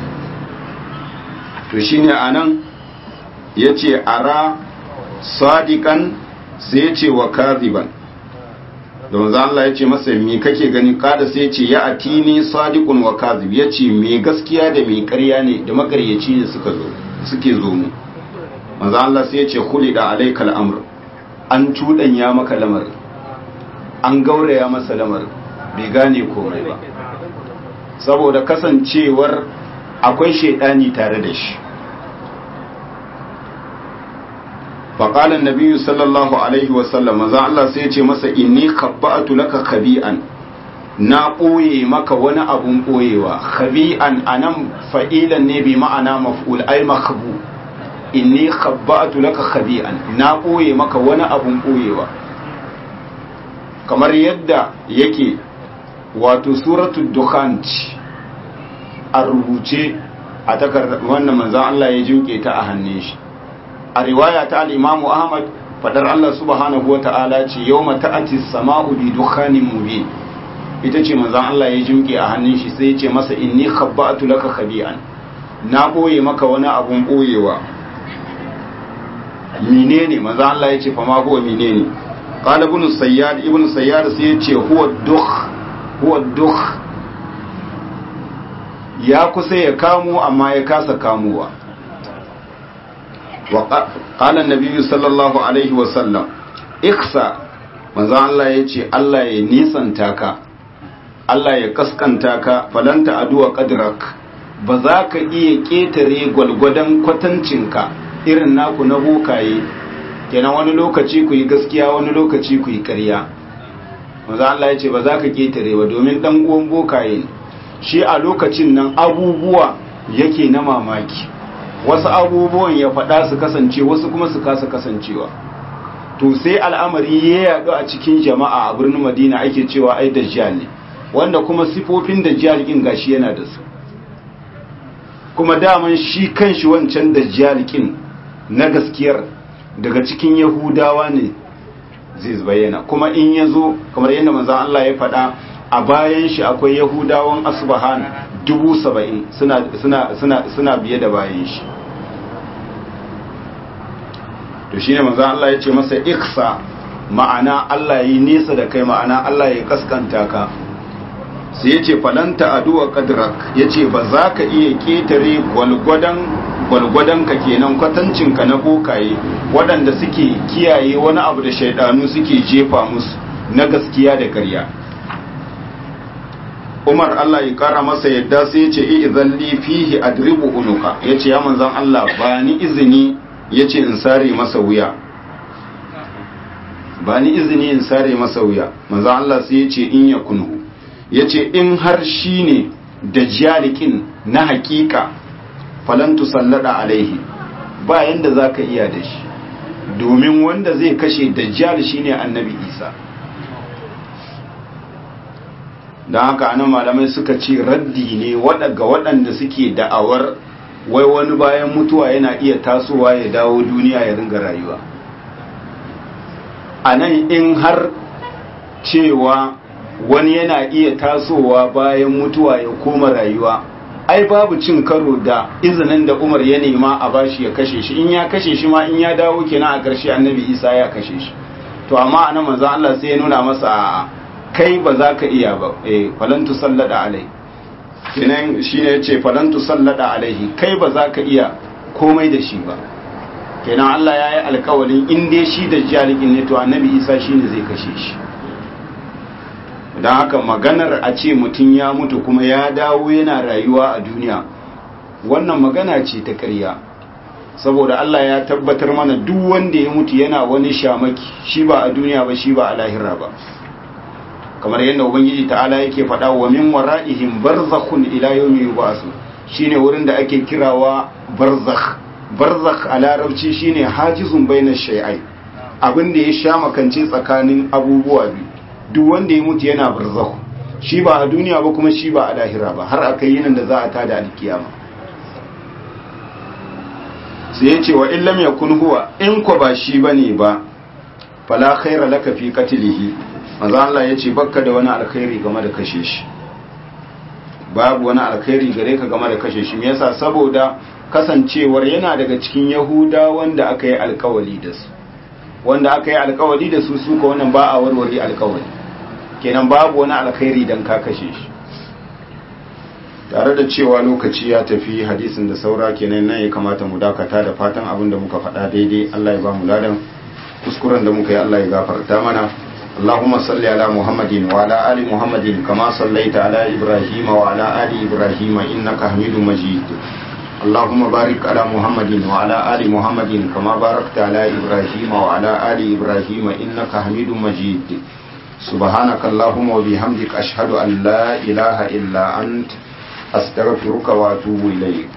to shine a nan ya ce a ra sadiƙan sai ya ce wa kaziban da manzo Allah ya ce masa me kake gani kada sai ya ce ya atini sadiqun wa kadhib ya ce me gaskiya da me ƙarya ne da makaryaci ne suka zo suke zo mu manzo Allah sai ya ce khulida alaikal amr an tudanya maka lamar an gauraya masa lamar bai gane komai ba saboda kasancewar akwai shaidani tare da shi فقال النبي صلى الله عليه وسلم maza Allah sai ya ce masa inni khabba'tu laka khabi'an na ɓoye maka wani abun ɓoyewa khabi'an anan fa'ilan ne bi ma'ana maf'ul ay makhbu inni khabba'tu laka khabi'an na ɓoye maka wani abun ɓoyewa kamar yadda yake wato suratul dukhan a rubuce a takardar wannan manzon Allah ya jinke ta a hannun shi a riwaya ta al'imamu ahmad fadar Allah subhanahu wa ta'ala ce yau mata'ati sama'u bi dukkanin mubin ita ce manzan Allah ya jimke a hannun shi sai ce masa inni khabba'atu laka khabi'an na boye maka wani abun boyewa menene manzan Allah ya ce fa ma huwa menene qala ibn sayyad ibn sayyad sai ya ce huwa dukh huwa dukh ya kusa ya kamo amma ya kasa kamowa وقال النبي صلى الله عليه وسلم اخسا manzo Allah ya ce Allah ya nisanta ka Allah ya kaskanta ka falanta aduwa qadrak ba za ka iya ketare gwalgwadon kwatancinka irin naku na bokaye kenan wani lokaci ku yi gaskiya wani lokaci ku yi ƙarya manzo Allah ya ce ba za ka ketare ba domin dan uwan bokaye ne shi a lokacin nan abubuwa yake na mamaki wasu abubuwan ya faɗa su kasance wasu kuma su kasa kasancewa to sai al'amari ya yaɗu a cikin jama'a a birnin madina ake cewa ai dajjal ne wanda kuma sifofin dajjal kin gashi yana da su kuma daman shi kanshi wancan dajjal kin na gaskiyar daga cikin yahudawa ne zai bayyana kuma in ya zo kamar yadda manzon Allah ya faɗa a bayan shi akwai yahudawan asbahan dubu saba'in suna, suna, suna, suna biye da bayan shi to shine manzo Allah ya ce masa iksa ma'ana Allah yi nesa da kai ma'ana Allah ya kaskanta ka sai ya ce falanta aduwa kadrak ya ce ba za ka iya ketare gwalgwadon ka kenan kwatancinka na bokaye waɗanda suke kiyaye wani abu da shaidanu suke jefa musu na gaskiya da ƙarya umar Allah ya kara masa yadda sai ya ce izan li fihi adribu unuka ya ce ya manzan Allah ba ni izini ya ce in sare masa wuya ba ni izini in sare masa wuya manzan Allah sai ya ce in ya kunhu ya ce in har shi ne da jalikin na hakika falantu sallada alaihi ba yanda za ka iya da shi domin wanda zai kashe dajjal shine annabi isa don haka anan malamai suka ce raddi ne ga waɗanda suke da'awar wai wani bayan mutuwa yana iya tasowa ya dawo duniya ya ringa rayuwa a nan in har cewa wani yana iya tasowa bayan mutuwa ya koma rayuwa ai babu cin karo da izinin da umar ya nema a bashi ya kashe shi in ya kashe shi ma in ya dawo kenan a ƙarshe annabi isa ya kashe shi to amma anan manzon Allah sai ya nuna masa a'a kai ba za ka iya ba eh falantu sallada alai kenan shine yace falantu sallada alaihi kai ba za ka iya komai da shi ba kenan Allah ya yi alkawalin in dai shi da jalikin ne to annabi isa shine zai kashe shi don haka maganar a ce mutum ya mutu kuma ya dawo yana rayuwa a duniya wannan magana ce ta ƙarya saboda Allah ya tabbatar mana duk wanda ya mutu yana wani shamaki shi ba a duniya ba shi ba a lahira ba kamar yadda ubangiji ta'ala yake faɗa wa min wara'ihim barzakhun ila yawmi yub'asu shine wurin da ake kirawa barzakh barzakh a larabci shine hajizun bainash shay'ai abin da ya sha makance tsakanin abubuwa biyu duk wanda ya mutu yana barzakh shi ba a duniya ba kuma shi ba a lahira ba har akai yinin da za a tada alkiyama sai ya ce wa illam yakun huwa in ko ba shi bane ba fala khaira laka fi qatlihi manzo Allah ya ce bakka da wani alkhairi game da kashe shi babu wani alkhairi gare ka game da kashe shi me yasa saboda kasancewar yana daga cikin yahuda wanda aka yi alkawali da su wanda aka yi alkawali da su suka wannan ba a warware alkawali kenan babu wani alkhairi dan ka kashe shi tare da cewa lokaci ya tafi hadisin da saura kenan nan ya kamata mu dakata da fatan abin da muka faɗa daidai Allah ya ba mu ladan kuskuren da muka yi Allah ya gafarta mana اللهم صل على محمد وعلى آل محمد كما صليت على إبراهيم وعلى آل إبراهيم إنك حميد مجيد اللهم بارك على محمد وعلى آل محمد كما باركت على إبراهيم وعلى آل إبراهيم إنك حميد مجيد سبحانك اللهم وبحمدك أشهد أن لا إله إلا أنت أستغفرك وأتوب إليك